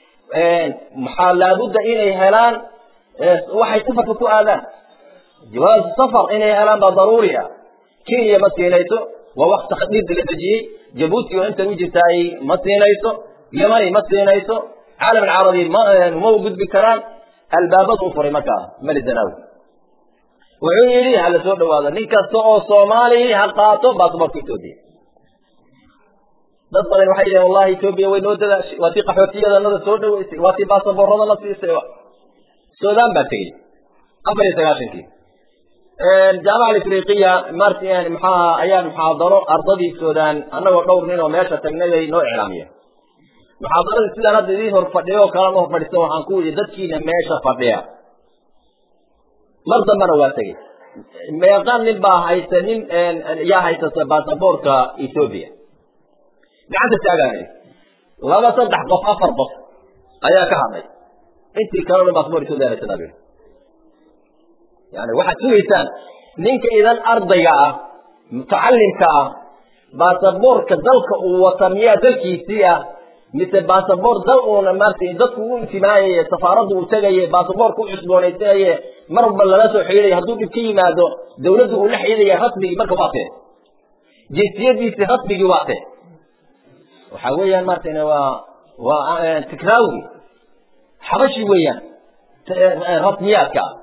maxaa laabudda inay helaan waxay safarka ku aadaan jawaaz safar inay helaan baa daruuri ah kenya ma siinayso waa waqti takdiid la dejiyey jabuuti oo intan u jirtaay ma siinayso yamani ma siinayso caalam alcarabi ma ma u gudbi karaan albaabadu u furay markaa mali zanaawi wuxuu yidhi hala soo dhawaado nin kasta oo soomaali ha qaato basaboorka etoobiya dad badan waxay yidhahen wallahi etoobiya way noo dadaashay waa tii qaxootiyadanada soo dhaweysay waa tii baasaboorradana siisay sudan baa tegey afar iyo sagaashankii jaamaca alifriqiya mart maxaa ayaa muxaadaro ardadii sudan annagoo dhowr nin oo meesha tagnay ay noo iclaamiyeen muxaadaradii sidaan hadda idiin hor fadhiyo oo kalama hor fadhiisan waxaan ku yidhi dadkiina meesha fadhiya mar dambana waa tegey meeqan nin baa haysta nin yaa haysata baasaboorka ethoobia gacanta taagaanay laba saddex qof afar qof ayaa ka hadlay intii kaleo dhan baasaboor ethoobia haysataa yani waxaad sugaysaan ninka idan ardayga ah mutacalimka ah baasaboorka dalka uu wata miyaa dalkiisii ah mise baasaboor dal uuna maarta dadku u intimaayaye safaaraddu uu tegaye baasaboorka u cusboonaysanaye mar walba lala soo xidhiidaya hadduu dhib ka yimaado dawladdu uu la xidhiidaya rasmigii marka waa tee jinsiyadiisii rasmigii waa tee waxa weeyaan maarata waa waa tikraawi xabashi weeyaan rasmiyaadka ah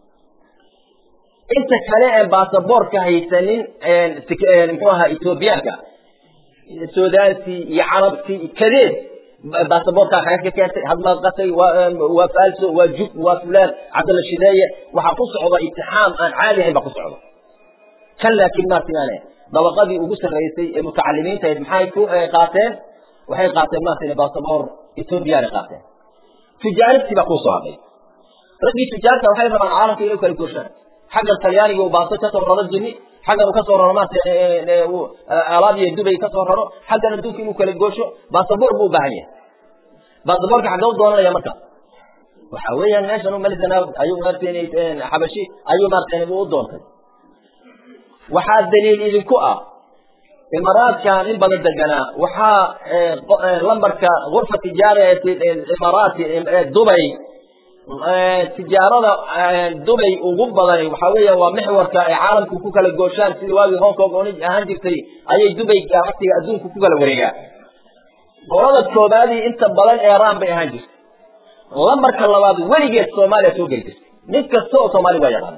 inta kale ee baasaboorka haysanin muxuu ahaa ethoobiyaanka sudaantii iyo carabtii kadeed baasaboorkaa kaga ka keentay hadmaad qatay waa faalso waa jub waa fulaan cabdalla shideeye waxaa ku socda itixaam aan caadi ahayn baa ku socda kan laakiin maartayane dabaqadii ugu sarraysay ee mutacalimiinta ahayd maxay ku qaateen waxay qaateen maartayne baasaboor ethoobiyaanay qaateen tujaaribtii baa kuusoo hadhay raggii tujaarta waxay rabaan caalamka inay kala gooshaan xaggan talyaaniga uu baasto kasoo raro jini xaggan uu kasoo raro maarata alaab iyo dubay kasoo raro xaggan adduunka inuu kala goosho baasaboor buu u baahan yahay baasaboorka xagga u doonanaya marka waxa weeyaan meeshan malisana ayuu maarata xabashi ayuu maarata u doontay waxaa daliil idinku ah imaaraadkan in badan deganaa waxaa lambarka gurfa tijaara imaaraati dubay tijaarada dubay ugu badani waxa weeya waa mixwarka ay caalamku ku kala gooshaan sidii waagii hong kong oona ahaan jirtay ayay dubay ganacsiga adduunku ku kala wareegaan qolada koobaadii inta badan eeraan bay ahaan jirtay lambarka labaad weligeed soomaaliya soo geli jirtay nin kasta oo soomaali waa yaqaana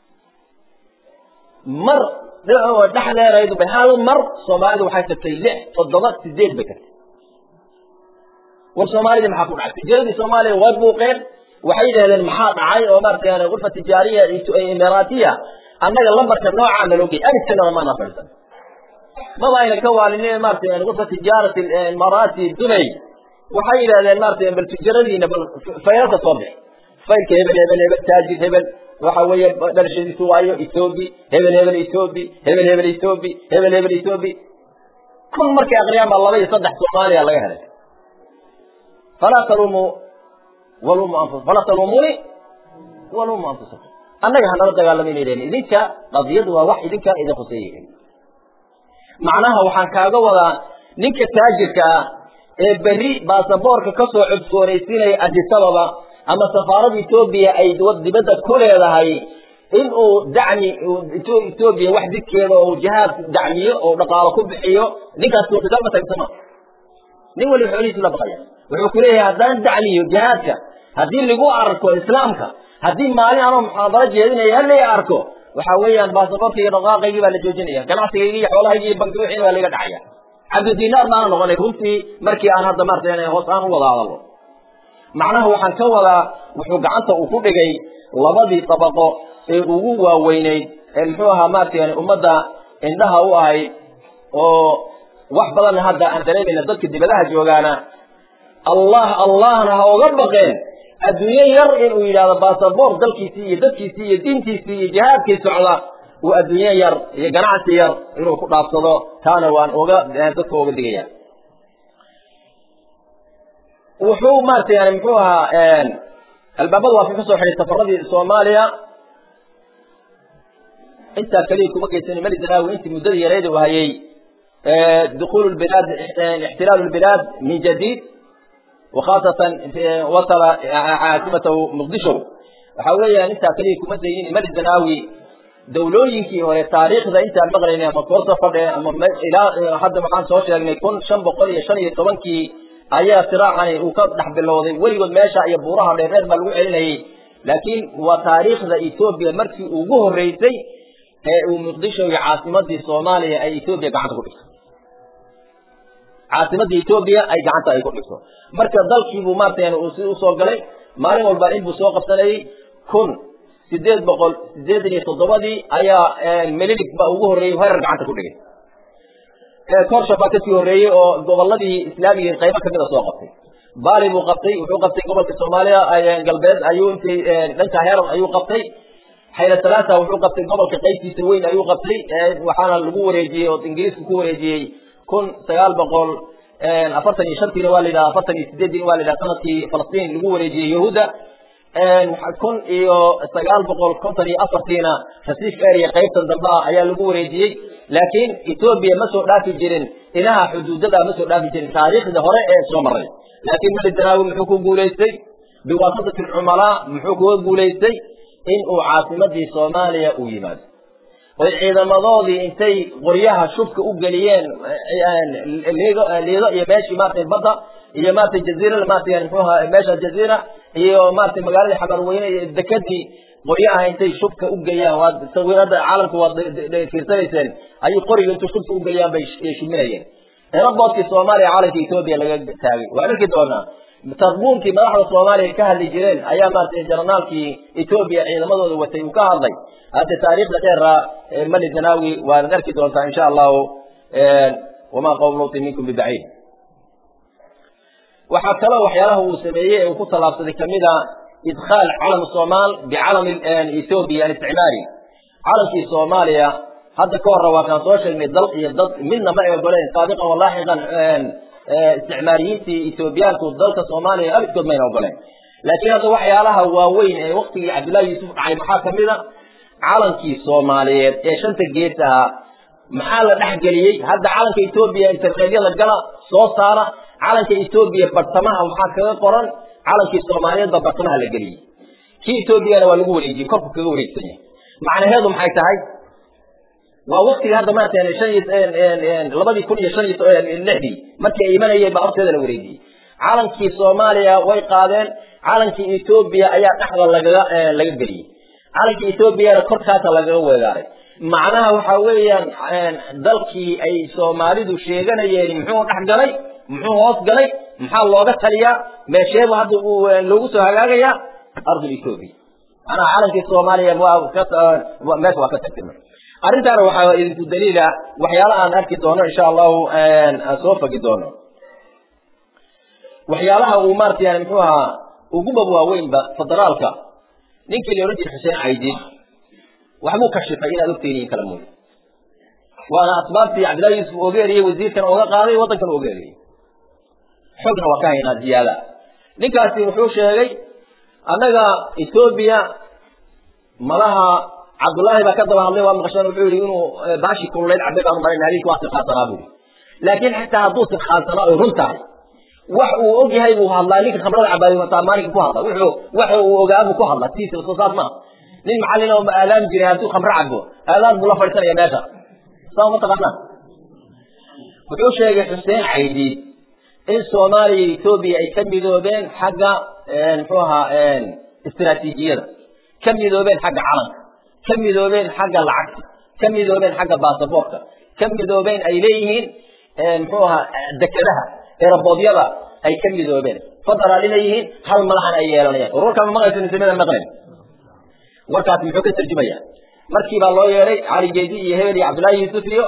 mar dhexdeeraydu bay hal mar soomaalidu waxay tagtay lix toddoba sideed bay tagtay war soomaalidii maxaa ku dhacay tijaradii soomaaliya way buuqeen waxay yidhahdeen maxaa dhacay oo maarata gurfa tijaariya imaaraatiya annaga lambarka noocaa naloo gey aniskana maana fadhiisan maba ayna ka waalinin maarata gurfa tijaarati imaaraati dubay waxay yidhahdeen maarata bal tijaradiina bal faylka soo bix faylka hebel hebel hebel taajir hebel waxa weeye dhalashadiisu waayo ethoobi hebel hebel ethoobi hebel hebel ethoobi hebel hebel ethoobi kun markay aqriyaan baa laba iyo saddex soomaaliya laga helay falaa talumuu walumu anfus falaa talumuuni walumu anfusakum annaga hanala dagaalamaynaydeen idinka qadiyadu waa wax idinka idin khuseeyay macnaha waxaan kaaga wadaa ninka taajirka ah ee berri baasaboorka kasoo codsoonaysiinaya adisababa ama safaarada etoobiya ay dibadda ku leedahay in uu dacmi etoobiya wax didkeeda oo jihaad dacmiyo oo dhaqaalo ku bixiyo ninkaas suurtagal ma tagsama nin waliba xoolihiisu la baqaya wuxuu ku leeyahay haddaan dacmiyo jihaadka haddii lagu arko islaamka haddii maalin anoo muxaadaro jeedinaya halay arko waxa weeyaan baasaboorka iyo dhaqaaqaygii baa la joojinaya ganacsigaygi iyo xoolahaygi iyo banki wixiina baa laga dhacaya cabdi dinaar baana noqonay runtii markii aan hadda maarata hoos aan u wada hadalno macnaha waxaan ka wadaa wuxuu gacanta uu ku dhigay labadii dabaqo ee ugu waaweyneyd ee muxuu ahaa maarata ummadda indhaha u ahayd oo wax badanna hadda aan dareemayna dadka dibadaha joogaana allah allahna ha oga baqeen adduunyo yar inuu yidhahdo baasaboor dalkiisii iyo dadkiisii iyo diintiisii iyo jihaadkii socda uu adduunyo yar iyo ganacsi yar inuu ku dhaafsado taana waan oga dadka oga digaya wuxuu maarata yani muxuu ahaa albaabada waa ka kasoo xidhay safaradii soomaaliya intaa keliya kuma geysani mali zanaawi intii muddadii yareeda u hayay دخول البلاد احتلال البلاد من جديد وخاصة وصل عاصمته مقدشو وحاولي أن انت كليه كما زيين مد الزناوي دولوينكي هو تاريخ ذا انت المغربي اما كورسا فضي اما الى حد ما كان سوشي يعني يكون شن بقول شن يتوانكي ايا صراع يعني وكاد نحب اللوضي وليقود ماشا ايا بوراها لغير ما لقوا علينا لكن وتاريخ ذا ايثوبيا مركي وقوه الرئيسي uu muqdisho iyo caasimadii soomaaliya ay etoobiya gacanta ku dhigtay caasimadda etoobiya ay gacanta ay ku dhigto marka dalkiibuu maarata uu si usoo galay maalin walba inbuu soo qabsanayay kun sideed boqol sideetan iyo toddobadii ayaa melilig baa ugu horreeyey herar gacanta ku dhigay korsha baa kasii horreeyey oo goboladii islaamiga qaybo kamida soo qabtay baali buu qabtay wuxuu qabtay gobolka soomaaliya galbeed ayuu intay dhanka herar ayuu qabtay xayla salaasa wuxuu qabtay gobolka qaybtiisa weyn ayuu qabtay waxaana lagu wareejiyey oo ingiriisku ku wareejiyey kun sagaal boqol afartan iyo shantiina waa la yidhaha afartan iyo sideediina waa la yidhaha sanadkii falastiin lagu wareejiyey yahuudda kun iyo sagaal boqol konton iyo afartiina rasiif area qaybtan dambe ah ayaa lagu wareejiyey laakiin etoobiya ma soo dhaafi jirin inaha xuduudada ma soo dhaafi jirin taariikhda hore ee soo maray laakiin mali danaawi muxuu ku guulaystay biwaasatati alcumalaa muxuu kuga guulaystay in uu caasimadii soomaaliya uu yimaado oy ciidamadoodii intay qoryaha shubka u geliyeen liido iyo meeshii maarata badda iyo maarata jaziira maarata mxuha meesha jaziira iyo maarata magaalada xabarweyne iyo dekadii qoryaha intay shubka u geliyaan waa sawirada caalamka waad fiirsanayseen ayay qoriga intuu shubka u geliyaan bay shuminayeen eraboodkii soomaaliya caalamka etoobiya laga taagay waan arki doonaa tarbuunkii madaxda soomaaliya ka hadli jireen ayaa maarata jaranaalkii etoobiya ciidamadooda watay uu ka hadlay hadde taariikhda dheera mali zanaawi waanad arki doontaa insha allahu wamaa qowm luutin minkum bibaciid waxaa kaloo waxyaalaha uu sameeyey ee uu ku tallaabsaday kamid a idkhaal calam somaal bicalam ethoobiya isticmaari calamkii soomaaliya hadda ka horra waa kaan soo sheegnay dal iyo dad midna ma ay ogoleen saabiqan walaaxiqan isticmaariyiintii ethoobiyaanku dalka soomaaliya abidkood mayna ogoleen laakiin hadda waxyaalaha waaweyn ee waktigii cabdullahi yuusuf dhacay maxaa kamid a calankii soomaaliyeed ee shanta gees ahaa maxaa la dhexgeliyey hadda calanka etoobiya internetyada gala soo saara calanka etoobiya bartamaha waxaa kaga qoran calankii soomaaliyeed baa bartamaha la geliyey kii etoobiyana waa lagu wareejiyey korku kaga wareegsan yahay macnaheedu maxay tahay waa waktigii hadda maarata shan iyo labadii kun iyo shan iyo lixdii markii ay imanayeen baa horteeda la wareejiyey calankii soomaaliya way qaadeen calankii etoobiya ayaa dhexda lagaga laga geliyey calankii etoobiyana korkaasa lagaga weegaaray macnaha waxa weeyaan dalkii ay soomaalidu sheeganayeen muxuu dhex galay muxuu hoos galay maxaa looga taliyaa meesheebu hadda loogu soo hagaagayaa ardul etoobiya macnaha calankii soomaaliya meesha waa ka tagtay arrintaana waxaa idinku daliila waxyaala aan arki doono insha allahu aan soo fagi doono waxyaalaha uu maarata yani muxuu ahaa uguba waaweynba federaalka ninkii la odhan jiray xuseen caydiin waxbuu kashifay inaad ogteyniin kala mooye waana asbaabtii cabdillahi yuusuf oga eriyey wasiirkan oga qaaday waddankan oga eriyey xogna waa ka haynaa ziyaada ninkaasi wuxuu sheegay annaga etoobiya malaha cabdullaahi baa ka daba hadlay waa maqasheen wuxuu yihi inuu baashi kululeyd cabay baanu malayna habeenkii waa sirkhaansanaa buu laakiin xitaa hadduu sirkhaansanaa oy run tahay wax uu og yahay buu hadlaa ninka khamrada cabaayo wataa maalinka ku hadla wuxuu waxa uu ogaa buu ku hadla tiisa soo saas maaha nin macallin oo aalaami jiray hadduu khamro cabo aalaan buu la fadhiisanaya meesha saa ma taqaanaa wuxuu sheegay xuseen caydiid in soomaaliya iyo etoobiya ay ka midoobeen xagga muxuu ahaa istiraatiijiyada ka midoobeen xagga calanka ka midoobeen xagga lacagta ka midoobeen xagga baasaboortka ka midoobeen ay leeyihiin muxuu ahaa dekedaha eerabodyada ay ka midoobeen federaal inay yihiin hal madaxan ay yeelanayaan warwarkaa ma maqlaysa nisimada maqlen warkaasi muxuu ka tarjumaya markii baa loo yeedhay cali geedi iyo hebel iyo cabdullaahi yuusuf iyo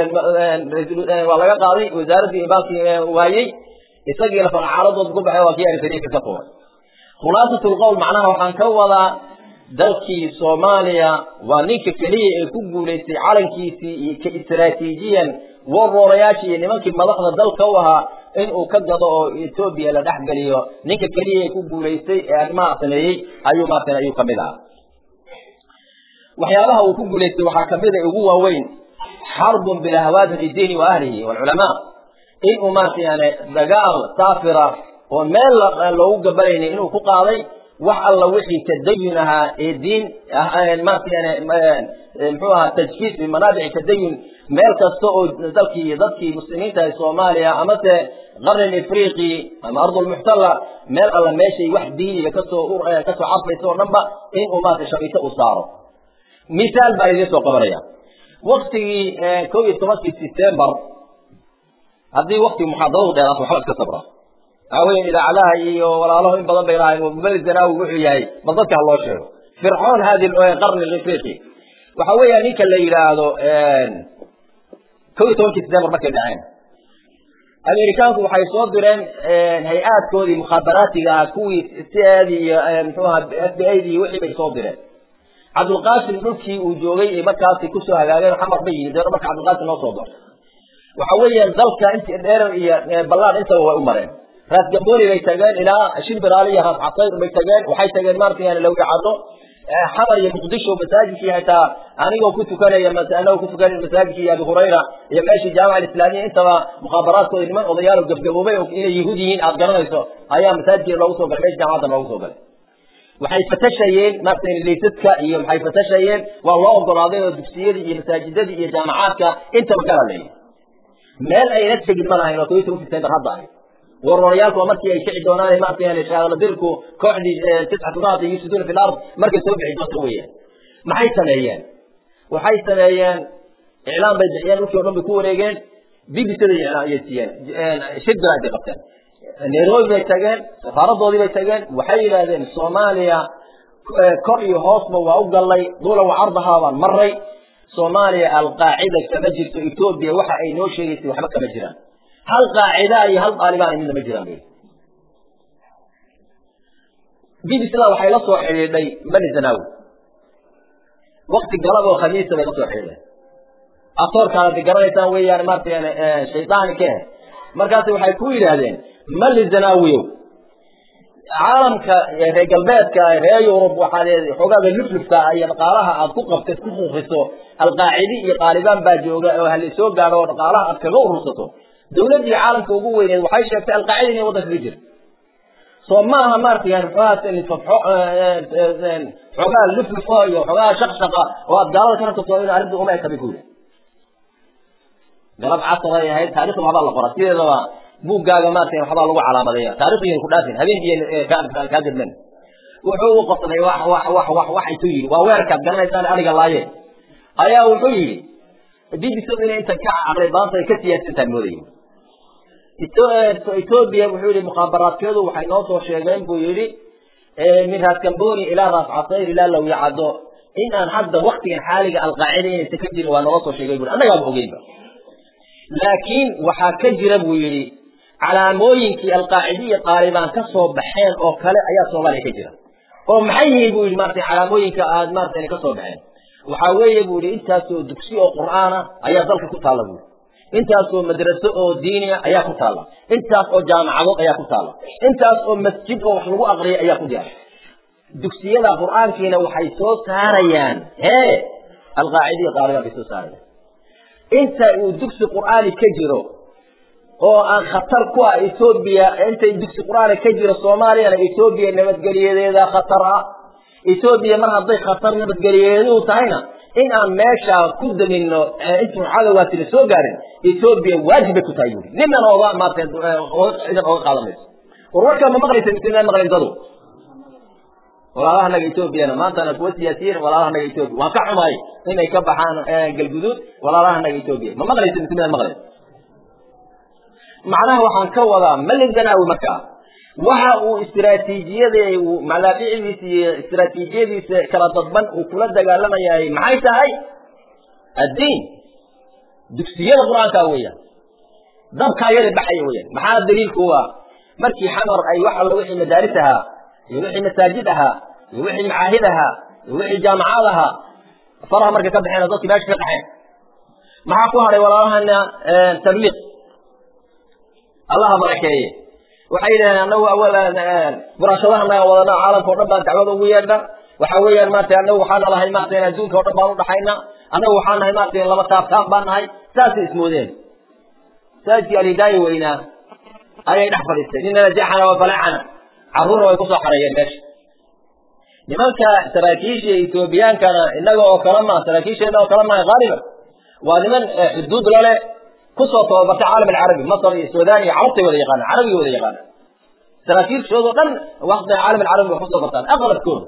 waa laga qaaday wasaaraddii baalkii waayey isagiina farcaaladood ku baxay waa kii arisariinka ka tuuray khulaasatul qowl macnaha waxaan ka wadaa dalkii soomaaliya waa ninka keliya ee ku guulaystay calankiisii ka istaraatiijiyan waroorayaashii iyo nimankii madaxda dalka u ahaa in uu ka gado oo etoobiya la dhex geliyo ninka keliya ee ku guulaystay ee arrimaha sameeyey ayuu maartan ayuu kamid ahaa waxyaabaha uu ku guulaystay waxaa kamid a ugu waaweyn xarbun bilahwaadin lidiini wa ahlihi walculamaa in uu maarata yani dagaal saafira oo meel loogu gabalaynin inuu ku qaaday wax alla wixii tadayun ahaa ee diin maarata yani muxuu ahaa tajkiis bimanaabici tadayun meel kasta oo dalkii dadkii muslimiinta ee soomaaliya amase qarin ifriqi ama ardulmuxtala meel alla meeshay wax diiniga kasoo kasoo carfaysa oo dhanba in uu maarata shabito u saaro misaal baa idiin soo qabanaya waktigii kow iyo tobankii september haddii wakti muxaadaradu dheeraato waxba iska sabra waxaa weya idaacadaha iyo walaalaho in badan bay lahayn mubali zanaawi wuxuu yahay bal dadka ha loo sheego fircoon hadi qarni afriqi waxa weeya ninka la yidhaahdo kow iyo tobankii december markay dhaceen amerikaanku waxay soo direen hay-aadkoodii mukhaabaraatiga ah kuwii c-di iyo mxuaha f b a d iyo wixii bay soo direen cabdulqaasim dhulkii uu joogay ee markaasi kusoo hagaageen xamar bay yihiin deena marka cabdulqaasim noo soo doortay waxa weeyaan dalka intii dheer iyo ballaan intaba way u mareen raas gamboni bay tageen ilaa shimbiraali iyo raas casayr bay tageen waxay tageen maarata yani lawicado xamar iyo muqdisho masaajidkii xitaa anigoo ku tukanaya anagoo ku tukanaya masaajidkii abi hurayra iyo meeshii jaamica alislaamiya intaba mukhaabaraadkooda niman odayaal oo gabgaboobay oo inay yahuud yihiin aad garanayso ayaa masaajidkii loogu soo galay meesha jaamacadda loogu soo galay waxay fatashayeen maarata laysadka iyo maxay fatashayeen waa loo ogolaaday oo dugsiyadii iyo masaajidadii iyo jaamacaadka intaba kala leeyahy meel ayna tegin ma lahayn oo toban toban december hadda ahayd warwarayaalku waa markii ay kici doonaan maarata yani shaaladirku kooxdii tiscatu raad yufsiduuna fi lard markay soo bixi doonto weeyaan maxay sameeyeen waxay sameeyeen iclaan bay bixiyeen dhulkii o dhan bay ku wareegeen b b c da ayay siiyeen shidbir ay qabteen nairobi bay tageen safaaradoodii bay tageen waxay yidhaahdeen soomaaliya kor iyo hoosba waa u gallay dula wa cardahaa baan maray soomaaliya alqaacida kama jirto etoobiya waxa ay noo sheegaysay waxba kama jiraan hal qaacida iyo hal daalibaan midna ma jiraan bay b b c da waxay la soo xidhiidhay mali zanawi wakti galab oo khamiisa bay la soo xidhiidhay atoorkaana de garanaysaan weeyaan maarata yani shaydaani ka eh markaasi waxay ku yidhaahdeen mali zanawiyow caalamka reer galbeedka reer yurub waxaad xogaaga luflufka iyo dhaqaalaha aad ku qabtid ku kuuqiso alqaacidi iyo qaalibaan baa jooga oo hala soo gaadho oo dhaqaalaha aad kaga urursato dawladdii caalamka ugu weyneed waxay sheegtay alqaacida inay waddanka ka jirto soo ma aha maarata yani muxuaha xogaa luflufo iyo xogaa shaqshaqa oo aad gaalada ka rabtaso in arrinta uma eka bay ku yidhi galab casar ay ahayd taarikhda waxbaa la qora sideedaba buuggaaga maarata waxbaa lagu calaamadeeya taarikhdiina ku dhaafin habeenkiiy kaa gadmen wuxuu u qosday wax wax wax wax waxaytuu yidhi waa weerkaad garanaysaan adiga laaye ayaa wuxuu yidhi b b c inay inta ka caqli badanta ay ka siyaasantaan moodaya etoobiya wuxuu yihi mukhaabaraadkeedu waxay noo soo sheegeen buu yidhi min raas gamboni ilaa raas casayr ilaa lawyacado in aan hadda waktigan xaaliga alqaacida inaysan ka jirin waa nooga soo sheegay bui annagaaba ogeynba laakiin waxaa ka jira buu yidhi calaamooyinkii alqaacidiya qaalibaan ka soo baxeen oo kale ayaa soomaaliya ka jira oo maxay yihiin buu yidhi maarata calaamooyinka aad maarata inay ka soo baxeen waxaa weeye buu yidhi intaasoo dugsi oo qur'aana ayaa dalka ku taalla buui intaasoo madraso oo diiniya ayaa ku taalla intaas oo jaamacadood ayaa ku taalla intaas oo masjid oo wax lagu aqriyay ayaa ku jira dugsiyada qur'aankiina waxay soo saarayaan hee alqaacidiya qaalibaan bay soo saarayaan inta uu dugsi qur'aani ka jiro oo aan khatar ku ah etoobiya intay dugsi qur'aani ka jiro soomaaliyana etoobiya nabadgeliyadeeda khatar ah etoobiya mar hadday khatar nabadgeliyadeedu tahayna in aan meesha ku damino intuu cadowgaasina soo gaarin etoobiya waajib bay ku tahay buuri ninan ooga maarata ciidan ooga qaadamayso war warkaa ma maqlaysa mise ma maqlayn dadu walaalahanaga etoobiyana maantana kuwa siyaasiyiin walaalahanaga etoobiya waan ka xumaay inay ka baxaan galguduud walaalahanaga etoobiya ma maqlaysa mise midaad maqlayn macnaha waxaan ka wadaa malin zanaawi markaa waxa uu istiraatiijiyada malaabicidiisa iyo istiraatiijiyadiisa kala dadban uu kula dagaalamayahay maxay tahay addiin dugsiyada qur-aanka weeyaan dabkaa yada baxaya weeyaan maxaa daliilku u ah markii xamar ay wax alla wixii madaaris ahaa iyo wixii masaajid ahaa iyo wixii macaahid ahaa iyo wixii jaamacaad ahaa faraha markay ka baxeen dadkii meesha ka qaxeen maxaa ku hadhay walaalahana tabliiq allaha barakeeye waxay yidhahdeen anagu buraashadaha naga wadana caalamka o dhan baan dacwada ugu yeedha waxa weeyaan maarata anagu waxaa nalahay maarata adduunka o dhan baan udhaxayna anagu waxaa nahay maarata laba taabtaan baan nahay saasay ismoodeen saajkii alhidaaya weynaa ayay dhex fadhiistay ninana jaxana wa balacana carruurna way kusoo xareeyeen meesha nimanka saraakiisha etoobiyaankana inaga oo kale maa saraakiisheena oo kale maa haaliban waa niman xuduud lale kusoo tababartay caalam alcarabi masr iyo sudan iyo carabtay wada yaqaanaan carabigay wada yaqaanaan saraakiilshoodo dhan waqtiga caalam alcarabi way kusoo bartaan aqlabkooda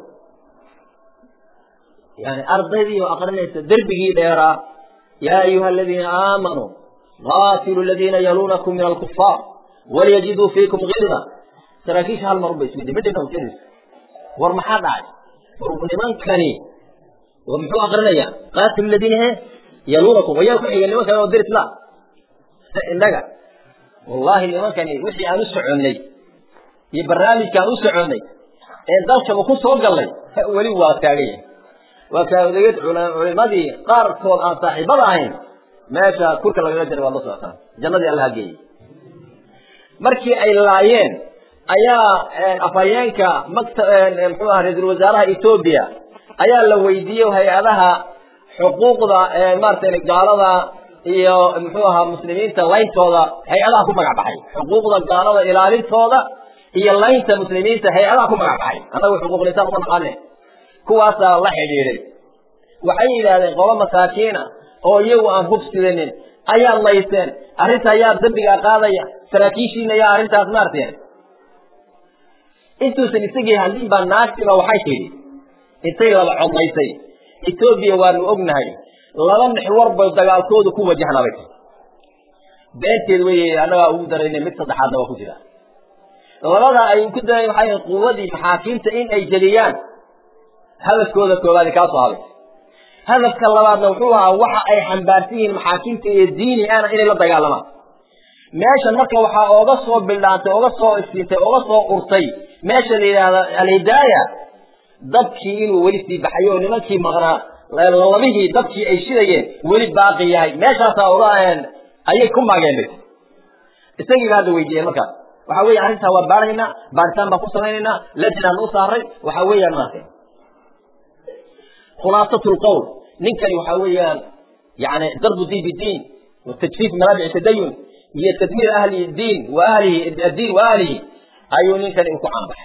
yani ardaydii oo aqrinaysa derbigii dheeraa yaa ayuha aladiina aamanuu qaatilu aladiina yaluunakum min alkufaar waliyajiduu fiikum gilda saraakiisha hal mar unba iswidi midhina ujeedis war maxaa dhacay war nimankani war muxuu akrinaya qaatilu aladiina he yaluunakum wayaa ku xiga nimankan oo dir isla innaga wallahi nimankani wixii aan u soconnay iyo barnaamijka aan u soconnay ee dalkaba ku soo gallay weli waa taagan yahay waa kaadeged culimadii qaarkood aan saaxiibada ahayn meesha kurka lagaga jaray waad la socotaan jannadii allaha geeyey markii ay laayeen ayaa afhayeenka makta muxuu aha ra-iisul wasaaraha etoobiya ayaa la weydiiyey hay-adaha xuquuqda maaragtay gaalada iyo muxuu ahaa muslimiinta layntooda hay-adaha ku magac baxay xuquuqda gaalada ilaalintooda iyo laynta muslimiinta hay-adaha ku magac baxay annagu xuquuqlisaan uma naqaane kuwaasaa la xidhiidhay waxay yidhaahdeen qobo masaakiina oo iyagu aan hubsidanin ayaad layseen arrinta ayaa dambigaa qaadaya saraakiishiina ayaa arrintaas maarteen intuusan isagii hadlin baa naagtiba waxay tidhi intay laba codlaysay etoobiya waanu ognahay laba nixwar bay dagaalkoodu ku wajahnabay beenteed wey annagaa ugu daraynay mid saddexaadna waa ku jira labada ay ku daray waxay quwadii maxaakiimta in ay jeliyaan hadafkooda koowaadi kaasoo habay hadafka labaadna wuxuu ahaa waxa ay xambaarsan yihiin maxaakiimta iyo diini ana inay la dagaalamaan meeshan marka waxaa ooga soo bildhaantay oga soo isiintay oga soo urtay meesha la yidhaahda alhidaaya dabkii inuu weli sii baxayo oo nimankii maqnaa labihii dabkii ay shidayeen weli baaqi yahay meeshaasaa oga ayay ku maageen isagiiba hadda weydiiyeen markaas waxa weeye arrintaa waa baaraynaa baaritaan baan ku samaynaynaa lajnaan u saaray waxa weeyaan maartay khulaasatu lqowl ninkani waxa weeyaan yani darbu diin bidiin watajfiif manaabic tadayun iyo tadmiir ahli diin wa ahlihi addiin wa ahlihi ayuu ninkani ku caanbaxay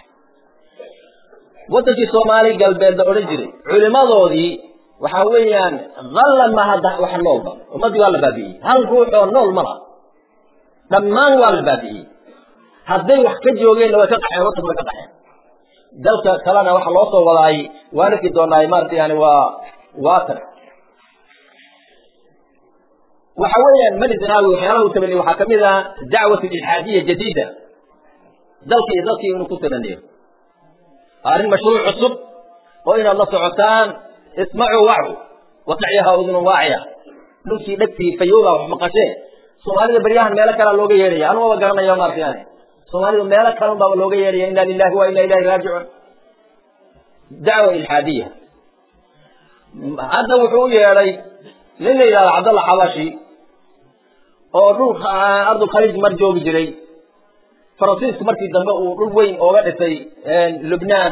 wadankii soomaali galbeed la odhan jiray culimadoodii waxa weeyaan hallan ma hadda wax noolba ummaddii waa la baabi'iyey hal ruux oo nool ma laha dhammaan waa la baabi'iyey hadday wax ka joogeenna way ka qaxeen wadanka way ka qaxeen dalka kalena waxa loo soo wadaay waan arki doonaa maarata yani waa waatan waxa weeyaan mali zanaawi waxyaalaha uu tabaniye waxaa kamid ah dacwat ilxaadiya jadiida dalka iyo dalkii inuu ku tabaniyo arrin mashruuc cusub oo inaad la socotaan ismacuu wacu watacyaha udunun waaciya dhulkii dhegtii fayowda wax maqashee soomaalida beryahan meelo kalea looga yeedhaya anu aba garanaya maarata yani soomaalidu meelo kalun baa looga yeedhaya inna lilahi wa inna ilahi raajicuun dacwa ilxaadiya hadda wuxuu u yeedhay nin la yidhahdo cabdalla xabashi oo dhul ardulkhaliij mar joogi jiray faransiisku markii dambe uu dhul weyn ooga dhisay lubnaan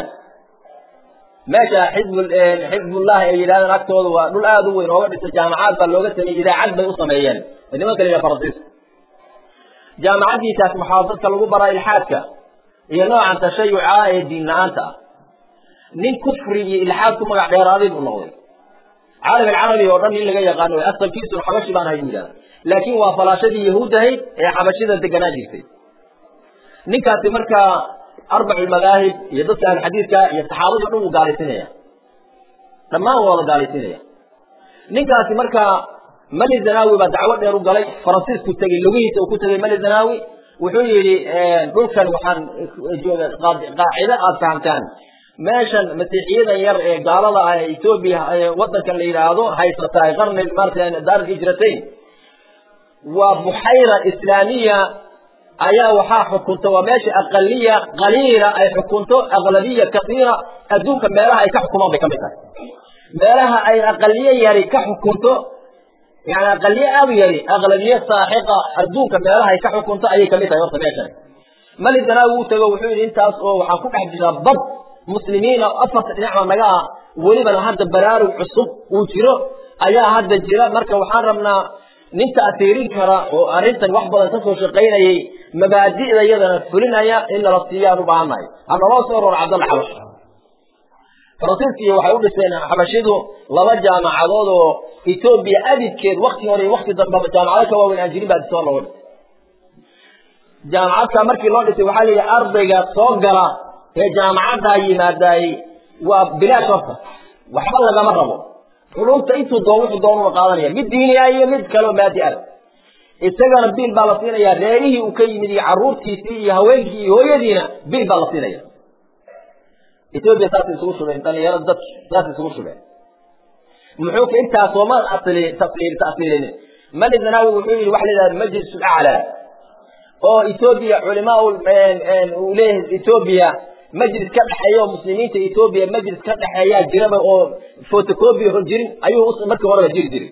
meesha xizb xizbullahi ay yidhahdeen agtooda waa dhul aada u weyn ooga dhisay jaamacaad baa looga sameeyey idaacad bay u sameeyeen nimanka la yidhaha faransiisku jaamacaddiisaas maxaa dadka lagu baraa ilxaadka iyo noocan tashayuca ee diin la-aanta ah nin kufri iyo ilxaad ku magac dheeraaday buu noqday caalam alcarabi oo dhan nin laga yaqaano asalkiisu xabashi baan ahay buu yidhahda laakiin waa falaashadii yahuud ahayd ee xabashida deganaa jirtay ninkaasi markaa arbacu lmadaahib iyo dadka ahluxadiidka iyo saxaabadii o dhan wuu gaalaysinaya dhammaan waa wada gaalaysinaya ninkaasi markaa mali zanawi baa dacwo dheer u galay faransiisku tegey lugihiisa uu ku tegey mali zanawi wuxuu yidhi dhulkan waxaan jooga qaacido aada fahamtaan meeshan masiixiyadan yar ee gaalada ah ee etoobiya wadankan la yidhaahdo haysata qarni maarata daar hijratayn waa buxayra islaamiya ayaa waxaa xukunta waa meesha aqaliya qaliila ay xukunto aqlabiya kasiira adduunka meelaha ay ka xukumaan bay ka mid tahay meelaha ay aqaliye yari ka xukunto yani aqaliye aada u yari aqlabiye saaxiqa adduunka meelaha ay ka xukunto ayay kamid tahay horta meeshan mali danaawi u tago wuxuu yidhi intaas oo waxaan ku dhex jiraa bad muslimiina afarta dhinacba naga ah welibana hadda baraarug cusub uu jiro ayaa hadda jira marka waxaan rabnaa nin ta'tiirin kara oo arrintan wax badan kasoo shaqaynayay mabaadi'da iyadana fulinaya in nala siiyaan u baahannahay hanaloo soo roro cabdalla xabash faransiiskiiyo waxay u dhiseen xabashidu laba jaamacadood oo etoobiya abidkeed wakti hore iyo wakti dambaba jaamacado ka waaweyn aan jirin baa soo looga dhisay jaamacadka markii loo dhisay waxaa la yidhi ardayga soo gala ee jaamacaddaa yimaadaay waa bilaash horta waxba lagama rabo culumta intuu doon wuxuu doonuna qaadanaya mid diini ah iyo mid kaleo maadi ah isagana biil baa la siinaya reerihii uu ka yimid iyo caruurtiisii iyo haweenkii iyo hooyadiina biil baa la siinaya etoobiya saasay isugu shubeen dhalinyarada dadki saasay isugu shubeen muxuu ka intaa soomaan asli tafsiir tafsiirin mali zanaawi wuxuu yidhi waxa la yidhahda majlis aclaa oo etoobiya culimaa uu leeyahay etoobiya majlis ka dhexeeya oo muslimiinta etoobiya majlis ka dhexeeyaa jiraba oo photocopy hor jirin ayuu markii horeba jiri jiray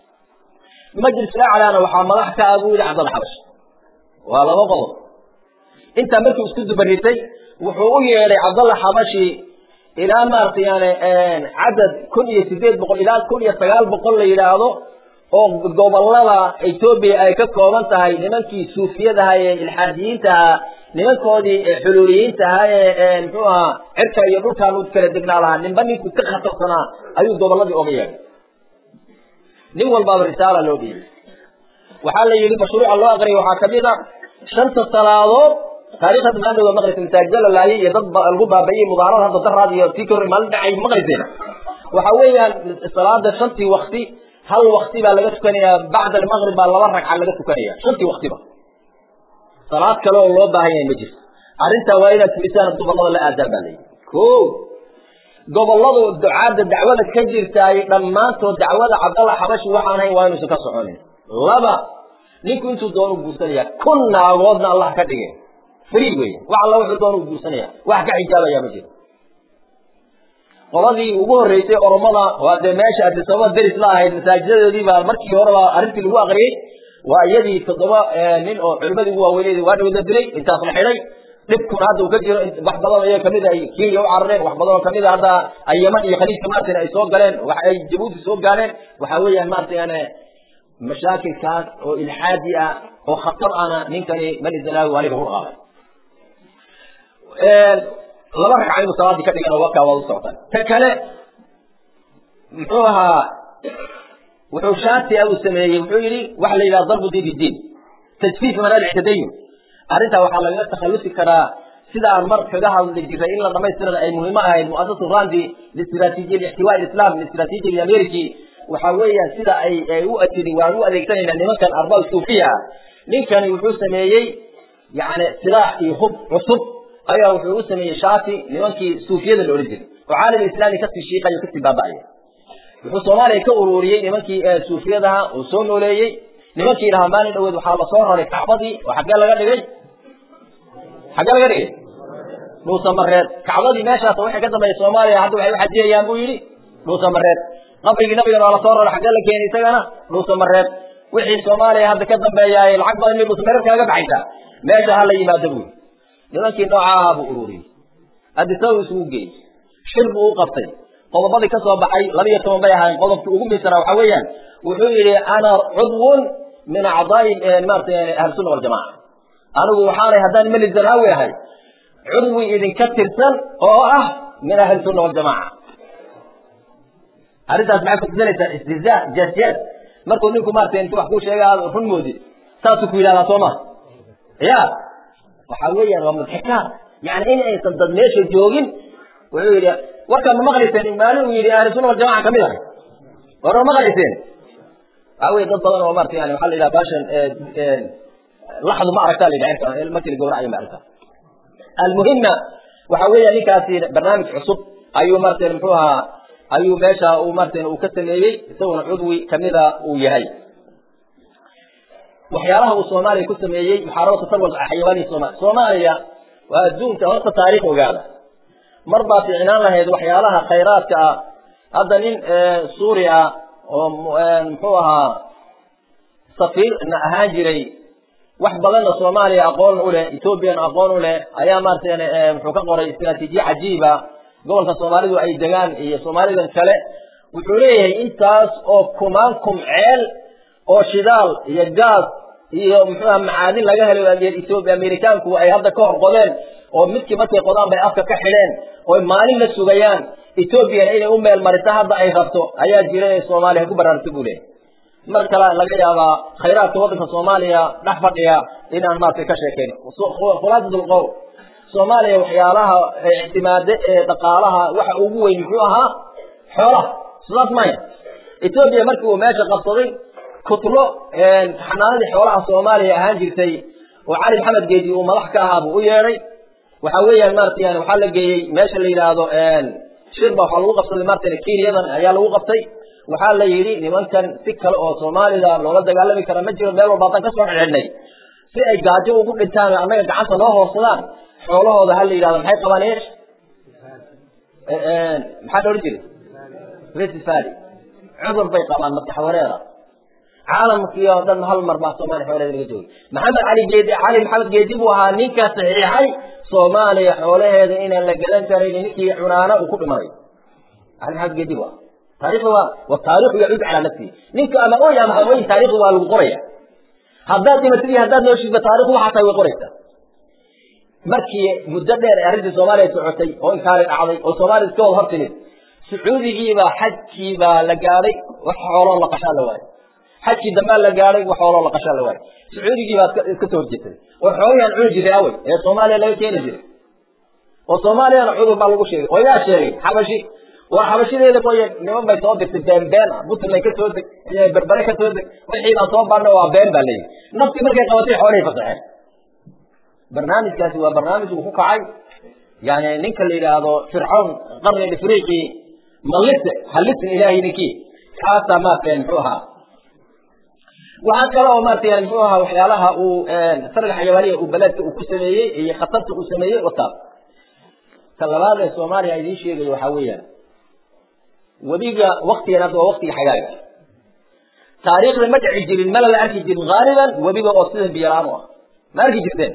majlis aclaana waxaa madax ka ah buu yidhi cabdalla xabash waa laba qodob intaa markii isku dubaritay wuxuu u yeedhay cabdalla xabashi ilaa maaragtay yani cadad kun iyo sideed boqol ilaa kun iyo sagaal boqol la yidhaahdo oo gobolada etoobiya ay ka kooban tahay nimankii suufiyadaha ee ilxaadiyiintaha nimankoodii xuluuliyiintaha ee muxuu ahaa cirka iyo dhulkaan u kala degnaa lahaa ninba ninkuu ka khatarsanaa ayuu goboladii oga yeedhay nin walbaaba risaala loo dhiibay waxaa la yidhi mashruuca loo aqriyay waxaa kamid a shanta salaadood taariikhda maandhowa maqrisa masaajida la laayay iyo dad lagu baabayey mudaarada hadda daraad iyo tii kahor maalin dhacay maqriseen waxa weeyaan salaada shantii wakti hal wakti baa laga tukanayaa bacda almaqrib baa laba ragca laga tukanaya shantii waktiba salaad kale oo loo baahan yahay ma jirto arrintaa waa inaad fulisaan gobolada la aadaan baa layidhi ko goboladu ducaadda dacwada ka jirtaay dhammaantood dacwada cabdalla xabashi waxaan hayn waa inuusan ka soconin laba ninku intuu doonu guursanaya kun naagoodna allah ka dhige free wey wax alla wuxuu doonu guursanaya wax ka xijaabaya ma jiro qoladii ugu horreysay oromada waa dee meesha adisababa deris la ahayd masaajidadoodii baa markii horeba arrintii lagu aqriyey waa iyadii toddoba nin oo culimadii ugu waaweyned waa dhawada dilay intaas la xidhay dhibkuna hadda uu ka jiro wax badan iyaga kamid ay kenya u carareen wax badan oo kamid a hadda ay yaman iyo khaliijka maartan ay soo galeen wax ay jabuuti soo gaareen waxa weeyaan maarata yani mashaakilkaas oo ilxaadi ah oo khatar ana ninkani mali zanaawi aniga u qaaday laba ragca inuu salaadii ka dhigana wakaa waa u socotaan ta kale muxuu ahaa wuxuu shaati uu sameeyey wuxuu yidhi waxa la yidhaha darbu diin bidiin tajfiif manaadic tadayun arrintaa waxaa lagaga takhallusi karaa sida aan mar kaga hadli jiray in la dhamaystirana ay muhiimo ahayd muasasatu randi listraatiijiya lixtiwaa islam listraatiijiya ameriki waxa weeyaan sida ay ay u atiri waan u adeegsanaynaa nimankan arbaab suufiya ah ninkani wuxuu sameeyey yani silaax iyo hub cusub ayaa wuxuu u sameeyey shaati nimankii suufiyada la odhan jiray oo caalam islaami kasii shiiqayo kasii baaba'aya wuxuu soomaaliya ka ururiyey nimankii suufiyadaha oo soo nooleeyey nimankii lahaa maalin dhaweed waxaa lasoo raray kacbadii oo xaggee laga dhigay xaggee laga dhigay dhuusamareed kacbadii meeshaas waxay ka dambeeya soomaaliya hadda waxay u xajiyayaan buu yidhi dhuusamareed qabrigii nabigana waa lasoo raray xaggee la keenay isagana dhuusamareed wixii soomaaliya hadda ka dambeeyaay lacag badan mid dhuusamareed kaaga baxaysaa meesha ha la yimaado buu yidhi nimankii nooca ahaa buu ururiyey adisaba isugu geeyey shir buu u qabtay qodobadii ka soo baxay laba iyo toban bay ahaayeen qodobkii ugu miisana waxa weeyaan wuxuu yidhi ana cudwun min acdaai maarata ahlusunna waljamaca anigu waxaanay haddaan meli zanaawi ahay cudwi idinka tirsan oo ah min ahlisunna waljamaca arrintaas maxay kutusinaysaa istihzaa jaasjaas markuu ninku maarata intu wax kuu sheega aad run moodid saasuu ku yidhahdaa soo ma ya waxa weeyaan waa mudxikaat yani in aysan dad meesha joogin wuxuu yidhi warkaan ma maqlayseen maalin uu yidhi ahlusunna waljamaca kamid ahay war ma maqlayseen waxa weye dad badan oo maarata yani waxaa la yidhaha baashan laxdu ma aragtaa la yidhaha markii la gowracayo ma aragtaa almuhima waxa weeya ninkaasi barnaamij cusub ayuu maarata muxuu ahaa ayuu meesha uu maarata uu ka sameeyey isaguna cudwi kamida uu yahay waxyaalaha uu soomaaliya ku sameeyey muxaarabatu tarwal xayawaani soomaaliya soomaaliya waa adduunka horta taariikh ogaada mar baa ficnaan lahayd waxyaalaha khayraadka ah hadda nin suuri ah oo muxuu ahaa safiirna ahaan jiray wax badanna soomaaliya aqoon u leh ethoobiana aqoon u leh ayaa maarata muxuu ka qoray istraatiijiye cajiiba gobolka soomaalidu ay degaan iyo soomaalidan kale wuxuu leeyahay intaas oo kumaan kum ceel oo shidaal iyo gaas iyo muxuuha macaadin laga helo ethoobia amerikaanku ay hadda ka hor qodeen oo midkii markay qodaan bay afka ka xidheen oy maalin la sugayaan ethoobiana inay u meel marito hadda ay rabto ayaa jira ee soomaaliya ku baraarta buu leeyahy mar kale laga yaabaa khayraadka waddanka soomaaliya dhex fadhiya inaan maaragtay ka sheekayn khulaasatul qowl soomaaliya waxyaalaha ictimaade ee dhaqaalaha waxa ugu weyn muxuu ahaa xoolaha sidaas maya etoobiya markii uu meesha qabsaday kutlo xanaanadii xoolaha soomaaliya ahaan jirtay oo cali maxamed geedi uu madax ka ahaa buu u yeedhay waxa weeyaan maarata yani waxaa la geeyey meesha la yidhaahdo shirba waxaa lagu qabsaday maarata kenyadan ayaa lagu qabtay waxaa la yidhi nimankan si kale oo soomaalida loola dagaalami kara ma jiro meel walba haddaan kasoo xidhxidhnay si ay gaajo ugu dhintaan annaga gacanta noo hoorsadaan xoolahooda ha la yidhahdo maxay qabaan eesh maxaa la odhan jiray festivali cudur bay qabaan maskax wareera caalamkii oo dhan hal mar baa soomaaliya xoolaheeda laga joogay maxamed cali geedi cali maxamed geedi buu ahaa ninka saxiixay soomaaliya xoolaheeda inaan la gadan karin ninkii cunaana uu ku dhimanay cali maxamed geedi buu ahaa taariikhda waa wa taariikhu yacuud calaa nafsihi ninka ama oy ama ha oyn taariikhda waa lagu qoraya haddaad dhimatid iyo haddaad nooshiidba taarikhdu waxaa tahay way qoraysaa markii muddo dheer ee arrintii soomaaliya socotay oo inkaari dhacday oo soomaaliya iska wada hor timid sacuudigiibaa xajkiibaa la gaadhay wax xooloo la qashaa la waayay xajkii dambaa la gaadhay wax xooloo la qashaa la waayay sacuudigiibaa iska soo horjeestay oo xoolihiaan cuni jiray awey ee soomaaliya laga keeni jiray oo soomaaliyana cudur baa lagu sheegay oo yaa sheegay xabashi waa xabashideeda mooye niman bay soo dirtay been been ah puntland ka soo deg berbere ka soo deg wixii baan soo baadna waa been baa leeyihi naftii markay qabatay xoolihii fasaxeen barnaamijkaasi waa barnaamij uu ku kacay yani ninka la yidhaahdo fircawn qarni ifriqi mallise hallisin ilaahay ninkii kaasaa maarata muxuu ahaa waxaa kale oo maarata yani muxuu ahaa waxyaalaha uu sarga xayawaaniya uu balaadka uu ku sameeyey iyo khatarta uu sameeyey wataas ka labaad ee soomaaliya idiin sheegayo waxaa weeyaan webiga waktigan hadda waa waktiga xagaaga taariikhda ma dhici jirin mala la arki jirin haaliban webiga oo sidan biyalaan u ah ma arki jirteen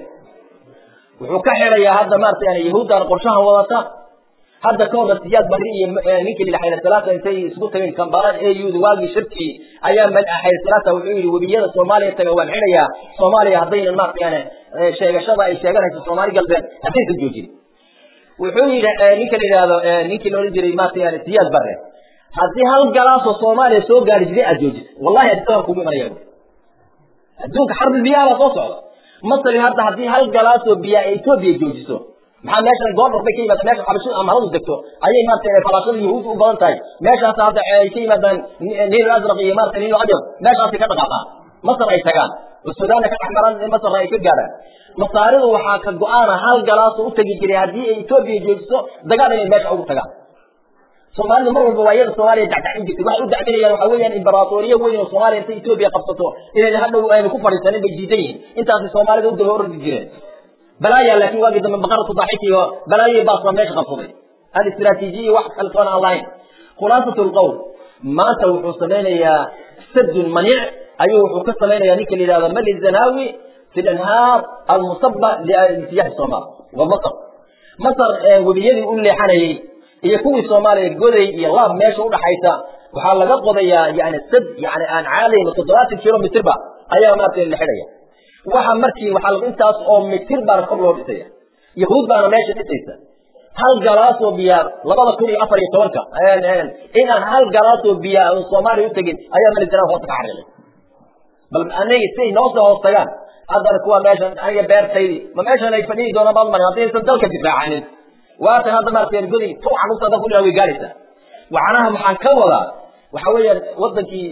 wuxuu ka xidhayaa hadda maarata yani yahuuddan qorshahan wadata hadda ka horna siyaad bari iyo ninkii la xayla salaata intay isku tageen kambara auda waagii shirkii ayaa xayla salaata wuxuu yidhi webiyada soomaaliya taga waan xidhayaa soomaaliya haddaynan maarata yani sheegashada ay sheeganayso soomaali galbeed haddaysan joojin wuxuu yidhi ninka la yidhaahdo ninkii la odhan jiray maarata yani siyaad bare haddii hal galaasoo soomaaliya soo gaari jiray aad joojisa wallahi adduunka kugu imanaya adduunka xarbi biyaha baa soo socda masri hadda haddii hal galaasoo biyaa ay etoobiya joojiso maxaa meeshan goordhar bay ka yimaadaan meesha xabashada amaradu degto ayay maarata falaashada yahuud u badan tahay meeshaas hadda ay ka yimaadaan niil asraq iyo maarata niil abyad meeshaasay ka dhaqaaqaan masar ay tagaan oo sudaanna ka dhex maran masarna ay ka gaadhaan masaaridu waxaa ka go-aana hal galaasoo u tegi jiray haddii ay etoobiya joojiso dagaal inay meesha ugu tagaan soomaalida mar walba waa iyada soomaaliya dacdacin jirtay waxay u dacdinayaan waxa weeyaan imbaraatooriyo weyn oo soomaaliya intay etoobiya qabsato inayna hadhow ayna ku fadhiisanin bay diidan yihiin intaasay soomaalida u daba ordi jireen balaaya laakiin waagii dambe baqaratu daxiki iyo balaayo baas baa meesha qabsaday aan istiraatiijiya wax kalsoon aan lahayn khulaasatu lqowl maanta wuxuu samaynayaa sadun maniic ayuu wuxuu ka samaynayaa ninka la yidhahdo mali zanaawi fi lanhaar almusaba liintijaahi somaal waa masar masar webiyadii u leexanayay iyo kuwii soomaaliya goday iyo laab meesha udhaxaysa waxaa laga qodayaa yani sad yani aan caadayn toddobaatan kilomitrba ayaa maarata la xidhaya waxa markii waxaa intaas oo mitir baana kor loo dhisaya yahuud baana meesha dhisaysa hal galaasoo biyaa labada kun iyo afar iyo tobanka inaan hal galaasoo biyaa aan soomaaliya utegin ayaa malisana hoosta ka xariiqay bal anaga siay noo soo hoos tagaan haddana kuwa meeshan aniga beertaydi ma meeshan ay fadhihi doonaan baad marin haddaysan dalka difaacanin waatan hadda maarata godi tuucan usa dad kudhiraa way gaadhaysaa waxanaha maxaan ka wadaa waxa weeyaan wadankii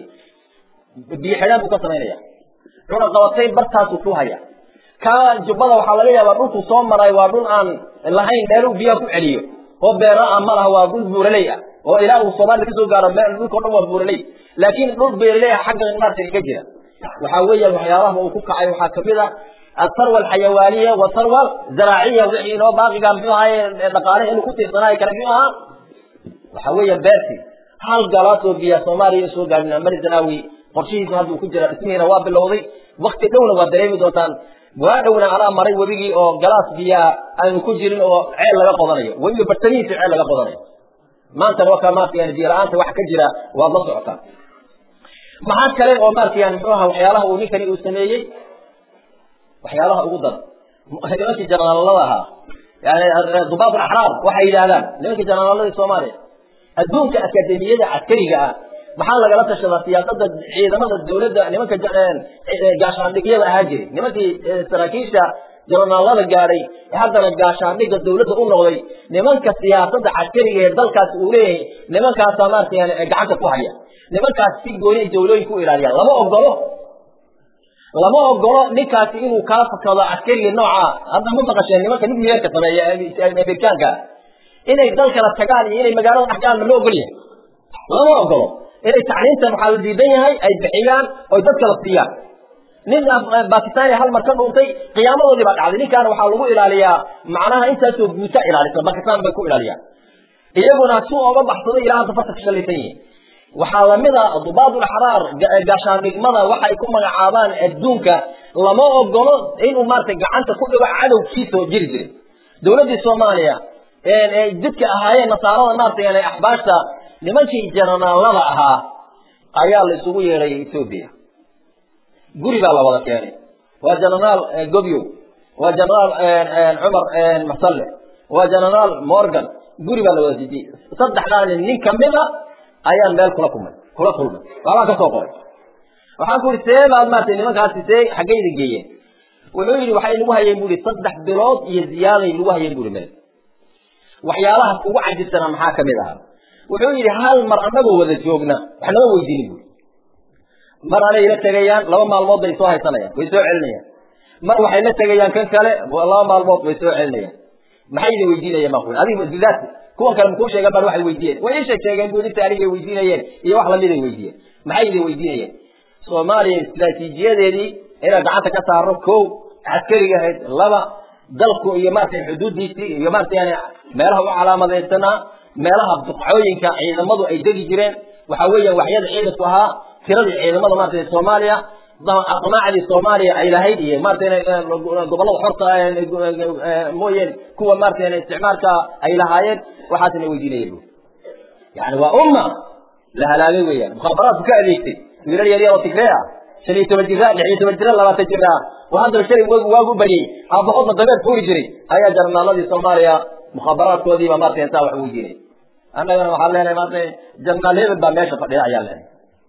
biyo xidhaan buu ka samaynaya cuna qabatay bartaasuu ku haya ka jubbada waxaa laga yaabaa dhulku soo maray waa dhul aan lahayn meeluu biyaha ku celiyo oo beera ah ma laha waa dhul buuraley ah oo ilaa uu soomaalida kasoo gaaro meel dhulka o dhan waa buuraley laakiin dhul beeraley ah xagga maarata ka jira waxaa weeyaan waxyaabaha uu ku kacay waxaa kamid ah الثروة الحيوانية والثروة الزراعية وحي إنه باقي قام فيها دقالة إنه كنت صناعي كان فيها وحوية بارتي هل قالاتو بيا سومالي يسوق قالنا مري زناوي قرشيه هذا كجرا اسمه نواب اللوضي وقت دولة ودريمي دوتان وادونا أرى مري وبيجي أو قلاس بيا أن كجرين أو عيل لغا قضانية ويجي برتنية عيل لغا قضانية ما أنت وكا ما في يعني جيران تواح كجرا والله سعطان maxaa kale oo maarta yani muxuu ahaa waxyaalaha uu ninkani uu sameeyey waxyaalaha ugu dar nimankii janaalada ahaa yani dubaab alaxraar waxay yidhaahdaan nimankii janaaladii soomaaliya adduunka akademiyada caskariga ah maxaa lagala tashadaa siyaasada ciidamada dawladda nimanka gaashaandhigyada ahaa jiray nimankii saraakiisha janaalada gaadhay haddana gaashaandhiga dawladda u noqday nimanka siyaasada caskariga ee dalkaasi uu leeyahay nimankaasaa maarata yani gacanta ku haya nimankaas si gooni ay dawlooyin ku ilaaliyaan lama ogolo lama ogolo ninkaasi inuu kaa fakado askariga nooca hadda ma maqasheen nimanka nuclearka sameeya amerikaanka inay dalkala tagaan iyo inay magaalada dhex galaan ma loo ogol yahay lama ogolo inay tacliinta waxaa la diidan yahay ay bixiyaan oy dadka la siiyaan nin bakistania hal mar ka dhuuntay qiyaamadoodii baa dhacday ninkaana waxaa lagu ilaaliyaa macnaha intaasoo guuta ilaalisa bakistan bay ku ilaaliyaan iyaguna si oga baxsado ilaa hadda farta ka shalaysan yihiin waxaa lamid a dubaadul axraar gaashaandhigmada waxay ku magacaabaan adduunka lama ogolo inuu maarata gacanta ku dhigo cadowkiisa oo jiri jiray dawladdii soomaaliya dadka ahaayeen nasaarada maarata yani axbaashta nimankii jananaalada ahaa ayaa la isugu yeedhay etoobiya guri baa la wada keenay waa janaraal gobyow waa janaraal cumar masalle waa janaraal morgan guri baa la wada dejiyey saddexdaa nin nin kamid a ayaan meel kula kulmay kula kulmay waabaan kasoo qoray waxaan ku yidhi see baad maarata nimankaasi see xaggayda geeyeen wuxuu yidhi waxay nagu hayeen bu ihi saddex bilood iyo ziyaaday nagu hayeen buri meel waxyaalahaas ugu cajibsanaa maxaa kamid ahaa wuxuu yidhi hal mar annagoo wada joogna wax nama weydiinin buri mar anay la tegayaan laba maalmood bay soo haysanayaan way soo celinayaan mar waxay la tegayaan kan kale laba maalmood way soo celinayaan maxay idin weydiinayeen ma adiga bidaat kuwan kale makuu sheegan baan waxay weydiiyeen way isha sheegeen bu inta anigay weydiinayeen iyo wax lamiday weydiiyeen maxay idin weydiinayeen soomaaliya istraatiijiyadeedii inaan gacanta ka saarno kow caskariga ahayd laba dalku iyo maarata xuduudiisii iyo maarata yani meelaha u calaamadaysanaa meelaha buqcooyinka ciidamadu ay degi jireen waxa weeyaan waxyada ciidanku ahaa tiradii ciidamada maarata soomaaliya aqmaacdii soomaaliya ay lahayd iyo maarata gobollada xorta mooyeen kuwa maarata isticmaalka ay lahaayeen waxaasna weydiinaya bu yani waa umma la halaagay weeyaan mukhaabaraadku ka adeegtay wiilal yaryar oo tigree ah shan iyo toban jira lix iyo toban jira labaatan jir ah oo haddana shalay wagu waagu baryey aabahoodna dabeer fuuri jiray ayaa jarnaaladii soomaaliya mukhaabaraadkoodiiba maarata intaa wax weydiinay annagana waxaan leenahay maarata jarnaal hebel baa meesha fadhiya ayaan leenahay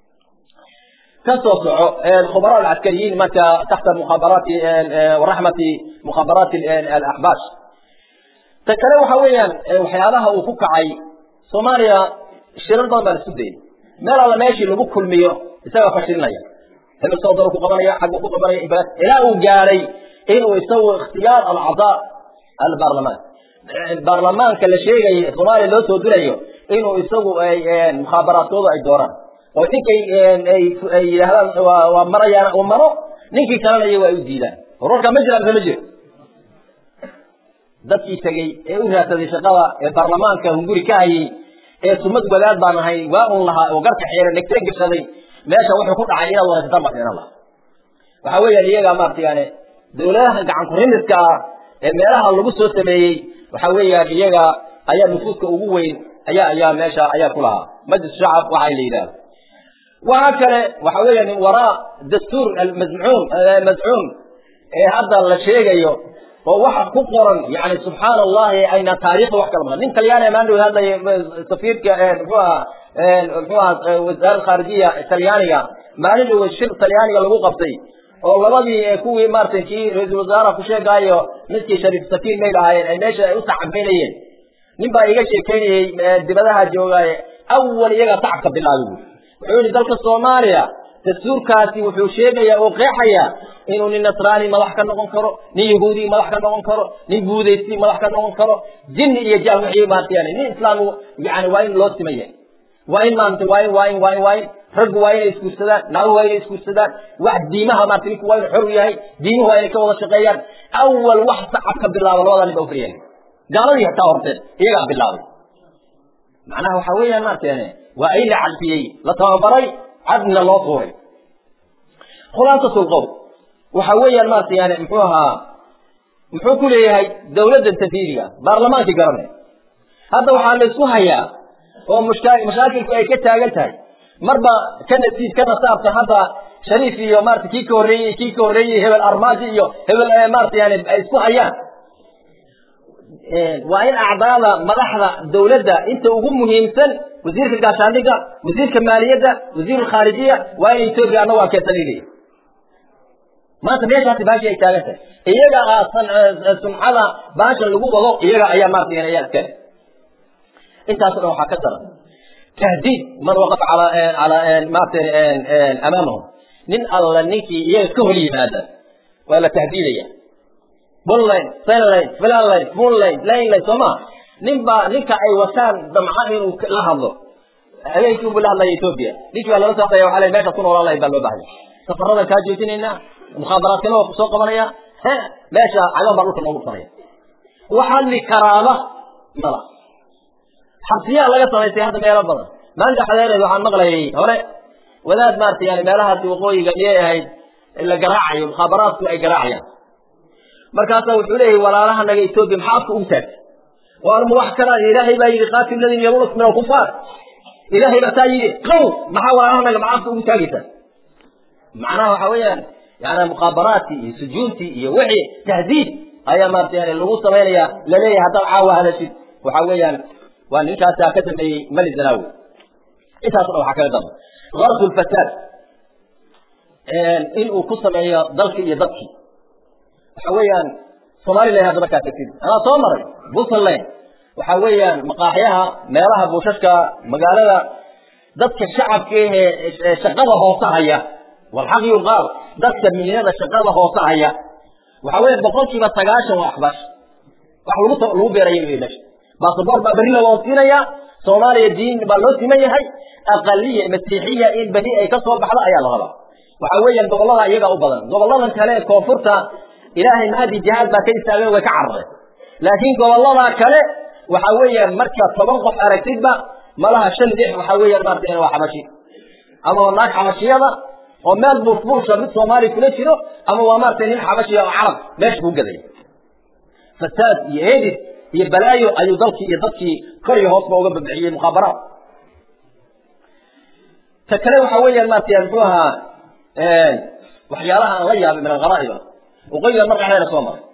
kasoo soco khubara alcaskariyiin marka taxta mukhabaraati waraxmati mukhabaraati alaxbaash ta kale waxa weeyaan waxyaabaha uu ku kacay soomaaliya shirar badan baa la isku dayay meel alla meeshii lagu kulmiyo isagaa fashilinaya hebel sawdaro ku qabanaya xaggu ku qabanaya ilaa uu gaadhay inuu isagu ikhtiyaar alcadaa albaarlamaan baarlamaanka la sheegayo soomaaliya loo soo dirayo inuu isagu mukhaabaraadkooda ay dooraan oo ninkay ay yidhaahdaan waa marayaan uu maro ninkii kalena iyago ay u diidaan wararka ma jira mise ma jiro dadkii tegey ee u raadsaday shaqada ee baarlamaanka hunguri ka hayay ee sumad wadaad baan ahay waa un lahaa oo garka xeera dhegtee gashaday meesha wuxuu ku dhacay inaad waraysataan baa fiinan laha waxa weeyaan iyagaa maarata yani dawladaha gacan kurimiska ah ee meelaha lagu soo sameeyey waxa weeyaan iyaga ayaa nufuuska ugu weyn ayaa ayaa meesha ayaa ku lahaa majlis shacab waxa la yidhahda waxa kale waxa weeyaan waraa dastuur almazcuum mazcuum ee hadda la sheegayo oo waxa ku qoran yani subxaana allahi ayna taariikhda wax kala maqan nin talyaani maan dhow hadlaya safiirka muxuu ahaa muxuu ahaa wasaaradda khaarijiya talyaaniga maalin dhow shir talyaaniga lagu qabtay oo labadii kuwii maarata kii ra-iisul wasaaraha ku sheegaayo midkii shariif sakiin may lahaayeen ay meesha ay u tacabaynayeen nin baa iga sheekeynayey dibadaha joogaaye awal iyagaa tacabka bilaabay wuxuu yihi dalka soomaaliya dastuurkaasi wuxuu sheegayaa oo qeexayaa inuu nin nasraani madax ka noqon karo nin yahuudi madax ka noqon karo nin buudaysi madax ka noqon karo jinni iyo jaal wixii maarata yani nin islaam yani waa in loo simaya waa in maarata waa in waa in waa in waa in raggu waa inay isguursadaan naaguhu waa inay isguursadaan wax diimaha maarata ninku waa inu xor u yahay diimuhu waa inay ka wada shaqeeyaan awal wax sacab ka bilaaba labada nin ba ufriyahay gaaladii xitaa horteen iyagaa bilaabay macnaha waxa weeyaan maarata yani waa ay la cadfiyey la tababaray cadna loo tuuray khulaasatu lqowl waxa weeyaan maarata yani muxuu ahaa muxuu ku leeyahay dawladdan tanfiidiga baarlamaankii garanay hadda waxaa la isku hayaa oo mushka mashaakilku ay ka taagan tahay marba ka nasiib ka nasaabta hadda shariif iyo maarata kii ka horreeyey kii ka horreeyey hebel armaaji iyo hebel maarata yani ay isku hayaan waa in acdaada madaxda dawladda inta ugu muhiimsan wasiirka gaashaandhigga wasiirka maaliyadda wasiir khaarijiya waa in etoobiya annagu aan keensanayna maanta meeshaasi baashi ay taagan tahay iyaga sumcada baasha lagu wado iyaga ayaa maarata ayaa iskale intaas o dhan waxaa ka daran tahdiid man waqafa ala ala maarata amaamahum nin alla ninkii iyaga ka hor yimaada waa la tahdiidaya bunline senline filanline moonline lanline soo maa nin baa ninka ay wataan damca inuu la hadlo habeenkii unbu la hadlaya etoobiya ninkii baa lala socdaya waxaa la meesha ku noolaan lahayd baa loo baahaya safaradan kaa joojinaynaa mukhaabaraadkana waa kusoo qabanaya he meesha cagaan baa dhulka noogu dhufanaya wax hadli karaaba mala xabsiyaa laga samaystay hadda meelo badan maalinta xadeereed waxaan maqlayay hore wadaad maarata yani meelahaasi waqooyiga miyay ahayd la garaacayo mukhaabaraadku ay garaacayaan markaasaa wuxuu leeyahay walaalahanaga etoobiya maxaa afka ugu taagtay waarma wax kalaa ilaahay baa yidhi qaatil ladin yalunakum min alkufaar ilaahay baa taa yidhi qow maxaa walaalahanaga maxaa afka ugu taagaysaa macnaha waxa weeyaan yani mukhaabaraadkii iyo sujuuntii iyo wixii tahdiid ayaa maarata yani lagu samaynaya laleeyahay haddaad caawa hadashid waxa weeyaan waa ninkaasaa ka dambeeyey mali zanaawi intaas dhan waxaa kaga daba gardu lfasaad inuu ku sameeyo dalki iyo dadkii waxa weeyaan somalilan hadda markaa tagtid anaa soo maray puntland waxa weeyaan maqaaxyaha meelaha buushashka magaalada dadka shacabka ee shaqada hoose haya walxaq yuqaal dadka miinada shaqada hoose haya waxa weya boqolkiiba sagaashan waa axbaash wax lagu lagu beeraya wey meesha basaboor baa berri loo siinaya soomaaliya diin baa loo siman yahay aqaliya masiixiya in berri ay ka soo baxdo ayaa la rabaa waxa weeyaan gobollada iyaga u badan gobolladan kale ee koonfurta ilaahay mahadi jihaad baa ka istaageen way ka carareen laakiin gobollada kale waxa weeyaan marka toban qof aragtidba malaha shan lix waxa weeyaan maarata waa xabashi ama waa naag xabashiyada oo meel buufbuusha mid soomaali kula jiro ama waa maarata nin xabashiya oo carab meesha kuu gadaya fasaad iyo edis iyo balaayo ayuu dalkii iyo dadkii kor iyo hoosba uga babixiyey mukhaabaraat ta kale waxa weeyaan maarata muxuu ahaa waxyaalaha aan la yaabay min algharaa'iba waqooyiga mar dhexdeeda soo maray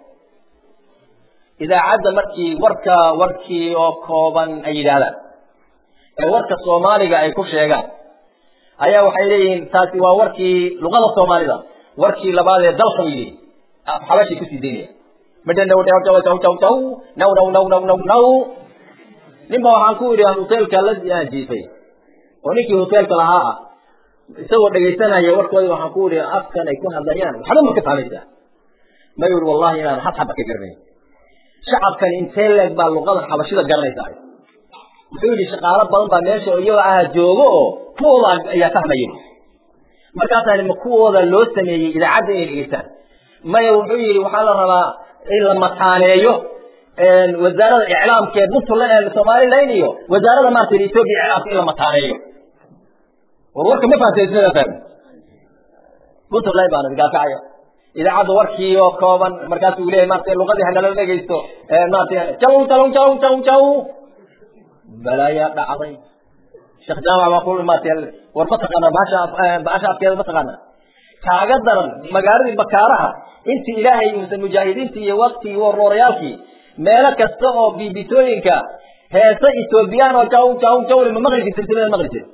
idaacadda markii warka warkii oo kooban ay yidhaahdaan ee warka soomaaliga ay ku sheegaan ayaa waxay leeyihiin taasi waa warkii luqada soomaalida warkii labaad ee dalka yidhi xabashii kusii daynaya midha naw naw naw naw naw naw naw naw naw naw naw ninba waxaan ku idhi hoteelka la jiifay oo ninkii hoteelka lahaa ah isagoo dhegaysanaya warkooda waxaan ku idhi afkan ay ku hadlayaan waxba ma ka fahmaysaa ma yidhi wallahi inaan had xaba ka garanayn shacabkani intee leeg baa luqada xabashida garanaysaa wuxuu yidhi shaqaalo badan baa meesha iyaga ah joogo oo kuwooda ayaa fahmaya markaasaan ma kuwooda loo sameeyey idaacadda inay dhegeystaan maya wuxuu yidhi waxaa la rabaa in la mataaneeyo wasaarada iclaamka ee puntland somaliland iyo wasaarada maarata ethiopia iclaamka in la mataaneeyo war warka ma fahamtay fahmi puntland baana gaalkacaya idaacadda warkii oo kooban markaasuu leeyahay maarata luqadii hanala dhegaysto maarata jaw jaw jaw jaw jaw balaayaa dhacday sheekh jaamac baa ku maarata war ma taqaana baasha baasha afkeeda ma taqaana kaaga daran magaaladii bakaaraha intii ilaahay uusan mujaahidiintii iyo waktii warroorayaalkii meelo kasta oo biibitooyinka heese etoobiyaan oo jaw jaw jawle ma maqli jirta silsilada maqli jirta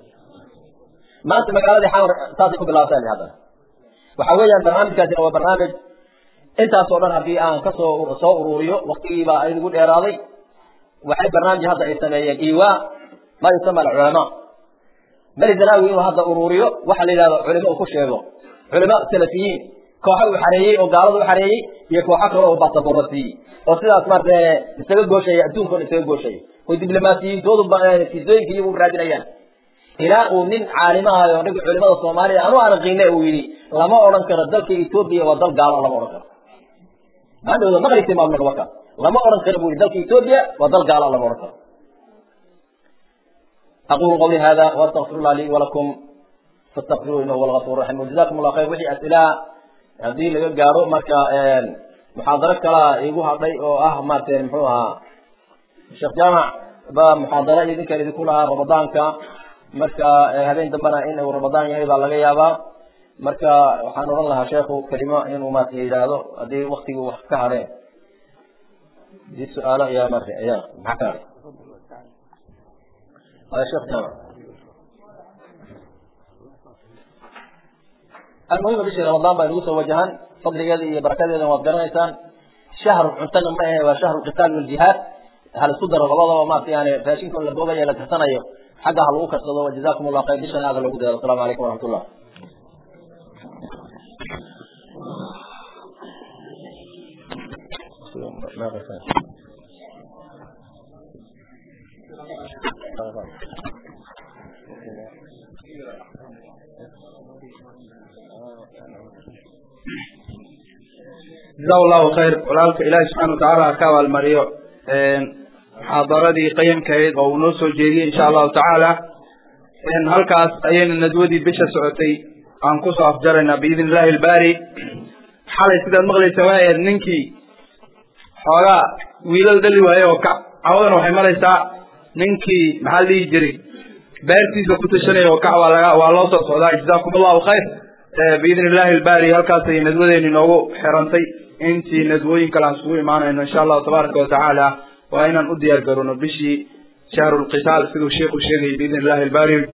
maanta magaaladii xamar saasay ku bilaabatay haddana waxa weeyaan barnaamijkaasina waa barnaamij intaasoo dhan haddii aan kasoo soo ururiyo waktigiibaa idigu dheeraaday waxay barnaamij hadda ay sameeyeen iwa ma yusama alculamaa mali zanaawi inuu hadda ururiyo waxa la yidhahdo culimo uu ku sheego culama salafiyiin kooxa uu xareeyey oo gaalada u xareeyey iyo kooxo kale oo basaboora siiyey oo sidaas maarata isaga gooshaya adduunkoona isaga gooshaya oo diblomaasiyiintoodu fiisooyinka iyagu raadinayaan ilaa uu nin caalimahayo ninka culimada soomaalida anu aan qiine uu yidhi lama odhan karo dalka etoobiya waa dal gaalo lama odhan karo maadhowda maqlisi maamulka marka lama odhan karo buu yidhi dalka etoobiya waa dal gaalo lama odhan karo أقول قولي هذا وأستغفر الله لي ولكم فاستغفروه إنه هو الغفور الرحيم وجزاكم الله خير وحي أسئلة هذه اللي قالوا مركا محاضرة كلا يقول هذا أو أه ما تنحوها الشيخ جامع بمحاضرة إذن كان يقولها رمضان كا مركا هذين دبنا إنه رمضان يهيب على غيابا مركا وحان الله شيخ كلمة إنه ما تهيد هذا هذه وقتي وحكا دي سؤال يا مركا يا محكا هذا شيخ جامع المهم بشي رمضان بين يوسف وجهان فضل يدي بركات يدي وابقرنا إنسان شهر عندنا ما هي وشهر القتال والجهاد هل صدر الغضب وما في يعني فاشين كل البوبة يلا تحتنا يو xagga ha lagu karsado wajazakum allah khayr bishan aada lagu dayado asalamu calaykum waraxmatullah jaza allahu khayr walaalka ilaahi subxana watacaala ha ka abaalmariyo muxaadaradii qayamkahayd oo uu noo soo jeediyey insha allahu tacaala halkaas ayayna nadwadii bisha socotay aan kusoo afjaraynaa biidn illahi albaari xalay sidaad maqlaysa waxay ahayd ninkii xoogaa wiilal dhali waaye oo ka cawadana waxay maraysaa ninkii maxaa la dhihi jiray beertiisa ku tashanaya oo kac waa laga waa loo soo socdaa jazaakum allahu khayr biidn illahi albaari halkaasay nadwadeeni noogu xirantay intii nadwooyin kale aan isugu imaanayno insha allahu tabaaraka watacaala waa inaan u diyaar garowno bishii shahru lqitaal siduu sheikhu sheegayay biidn illahi albaari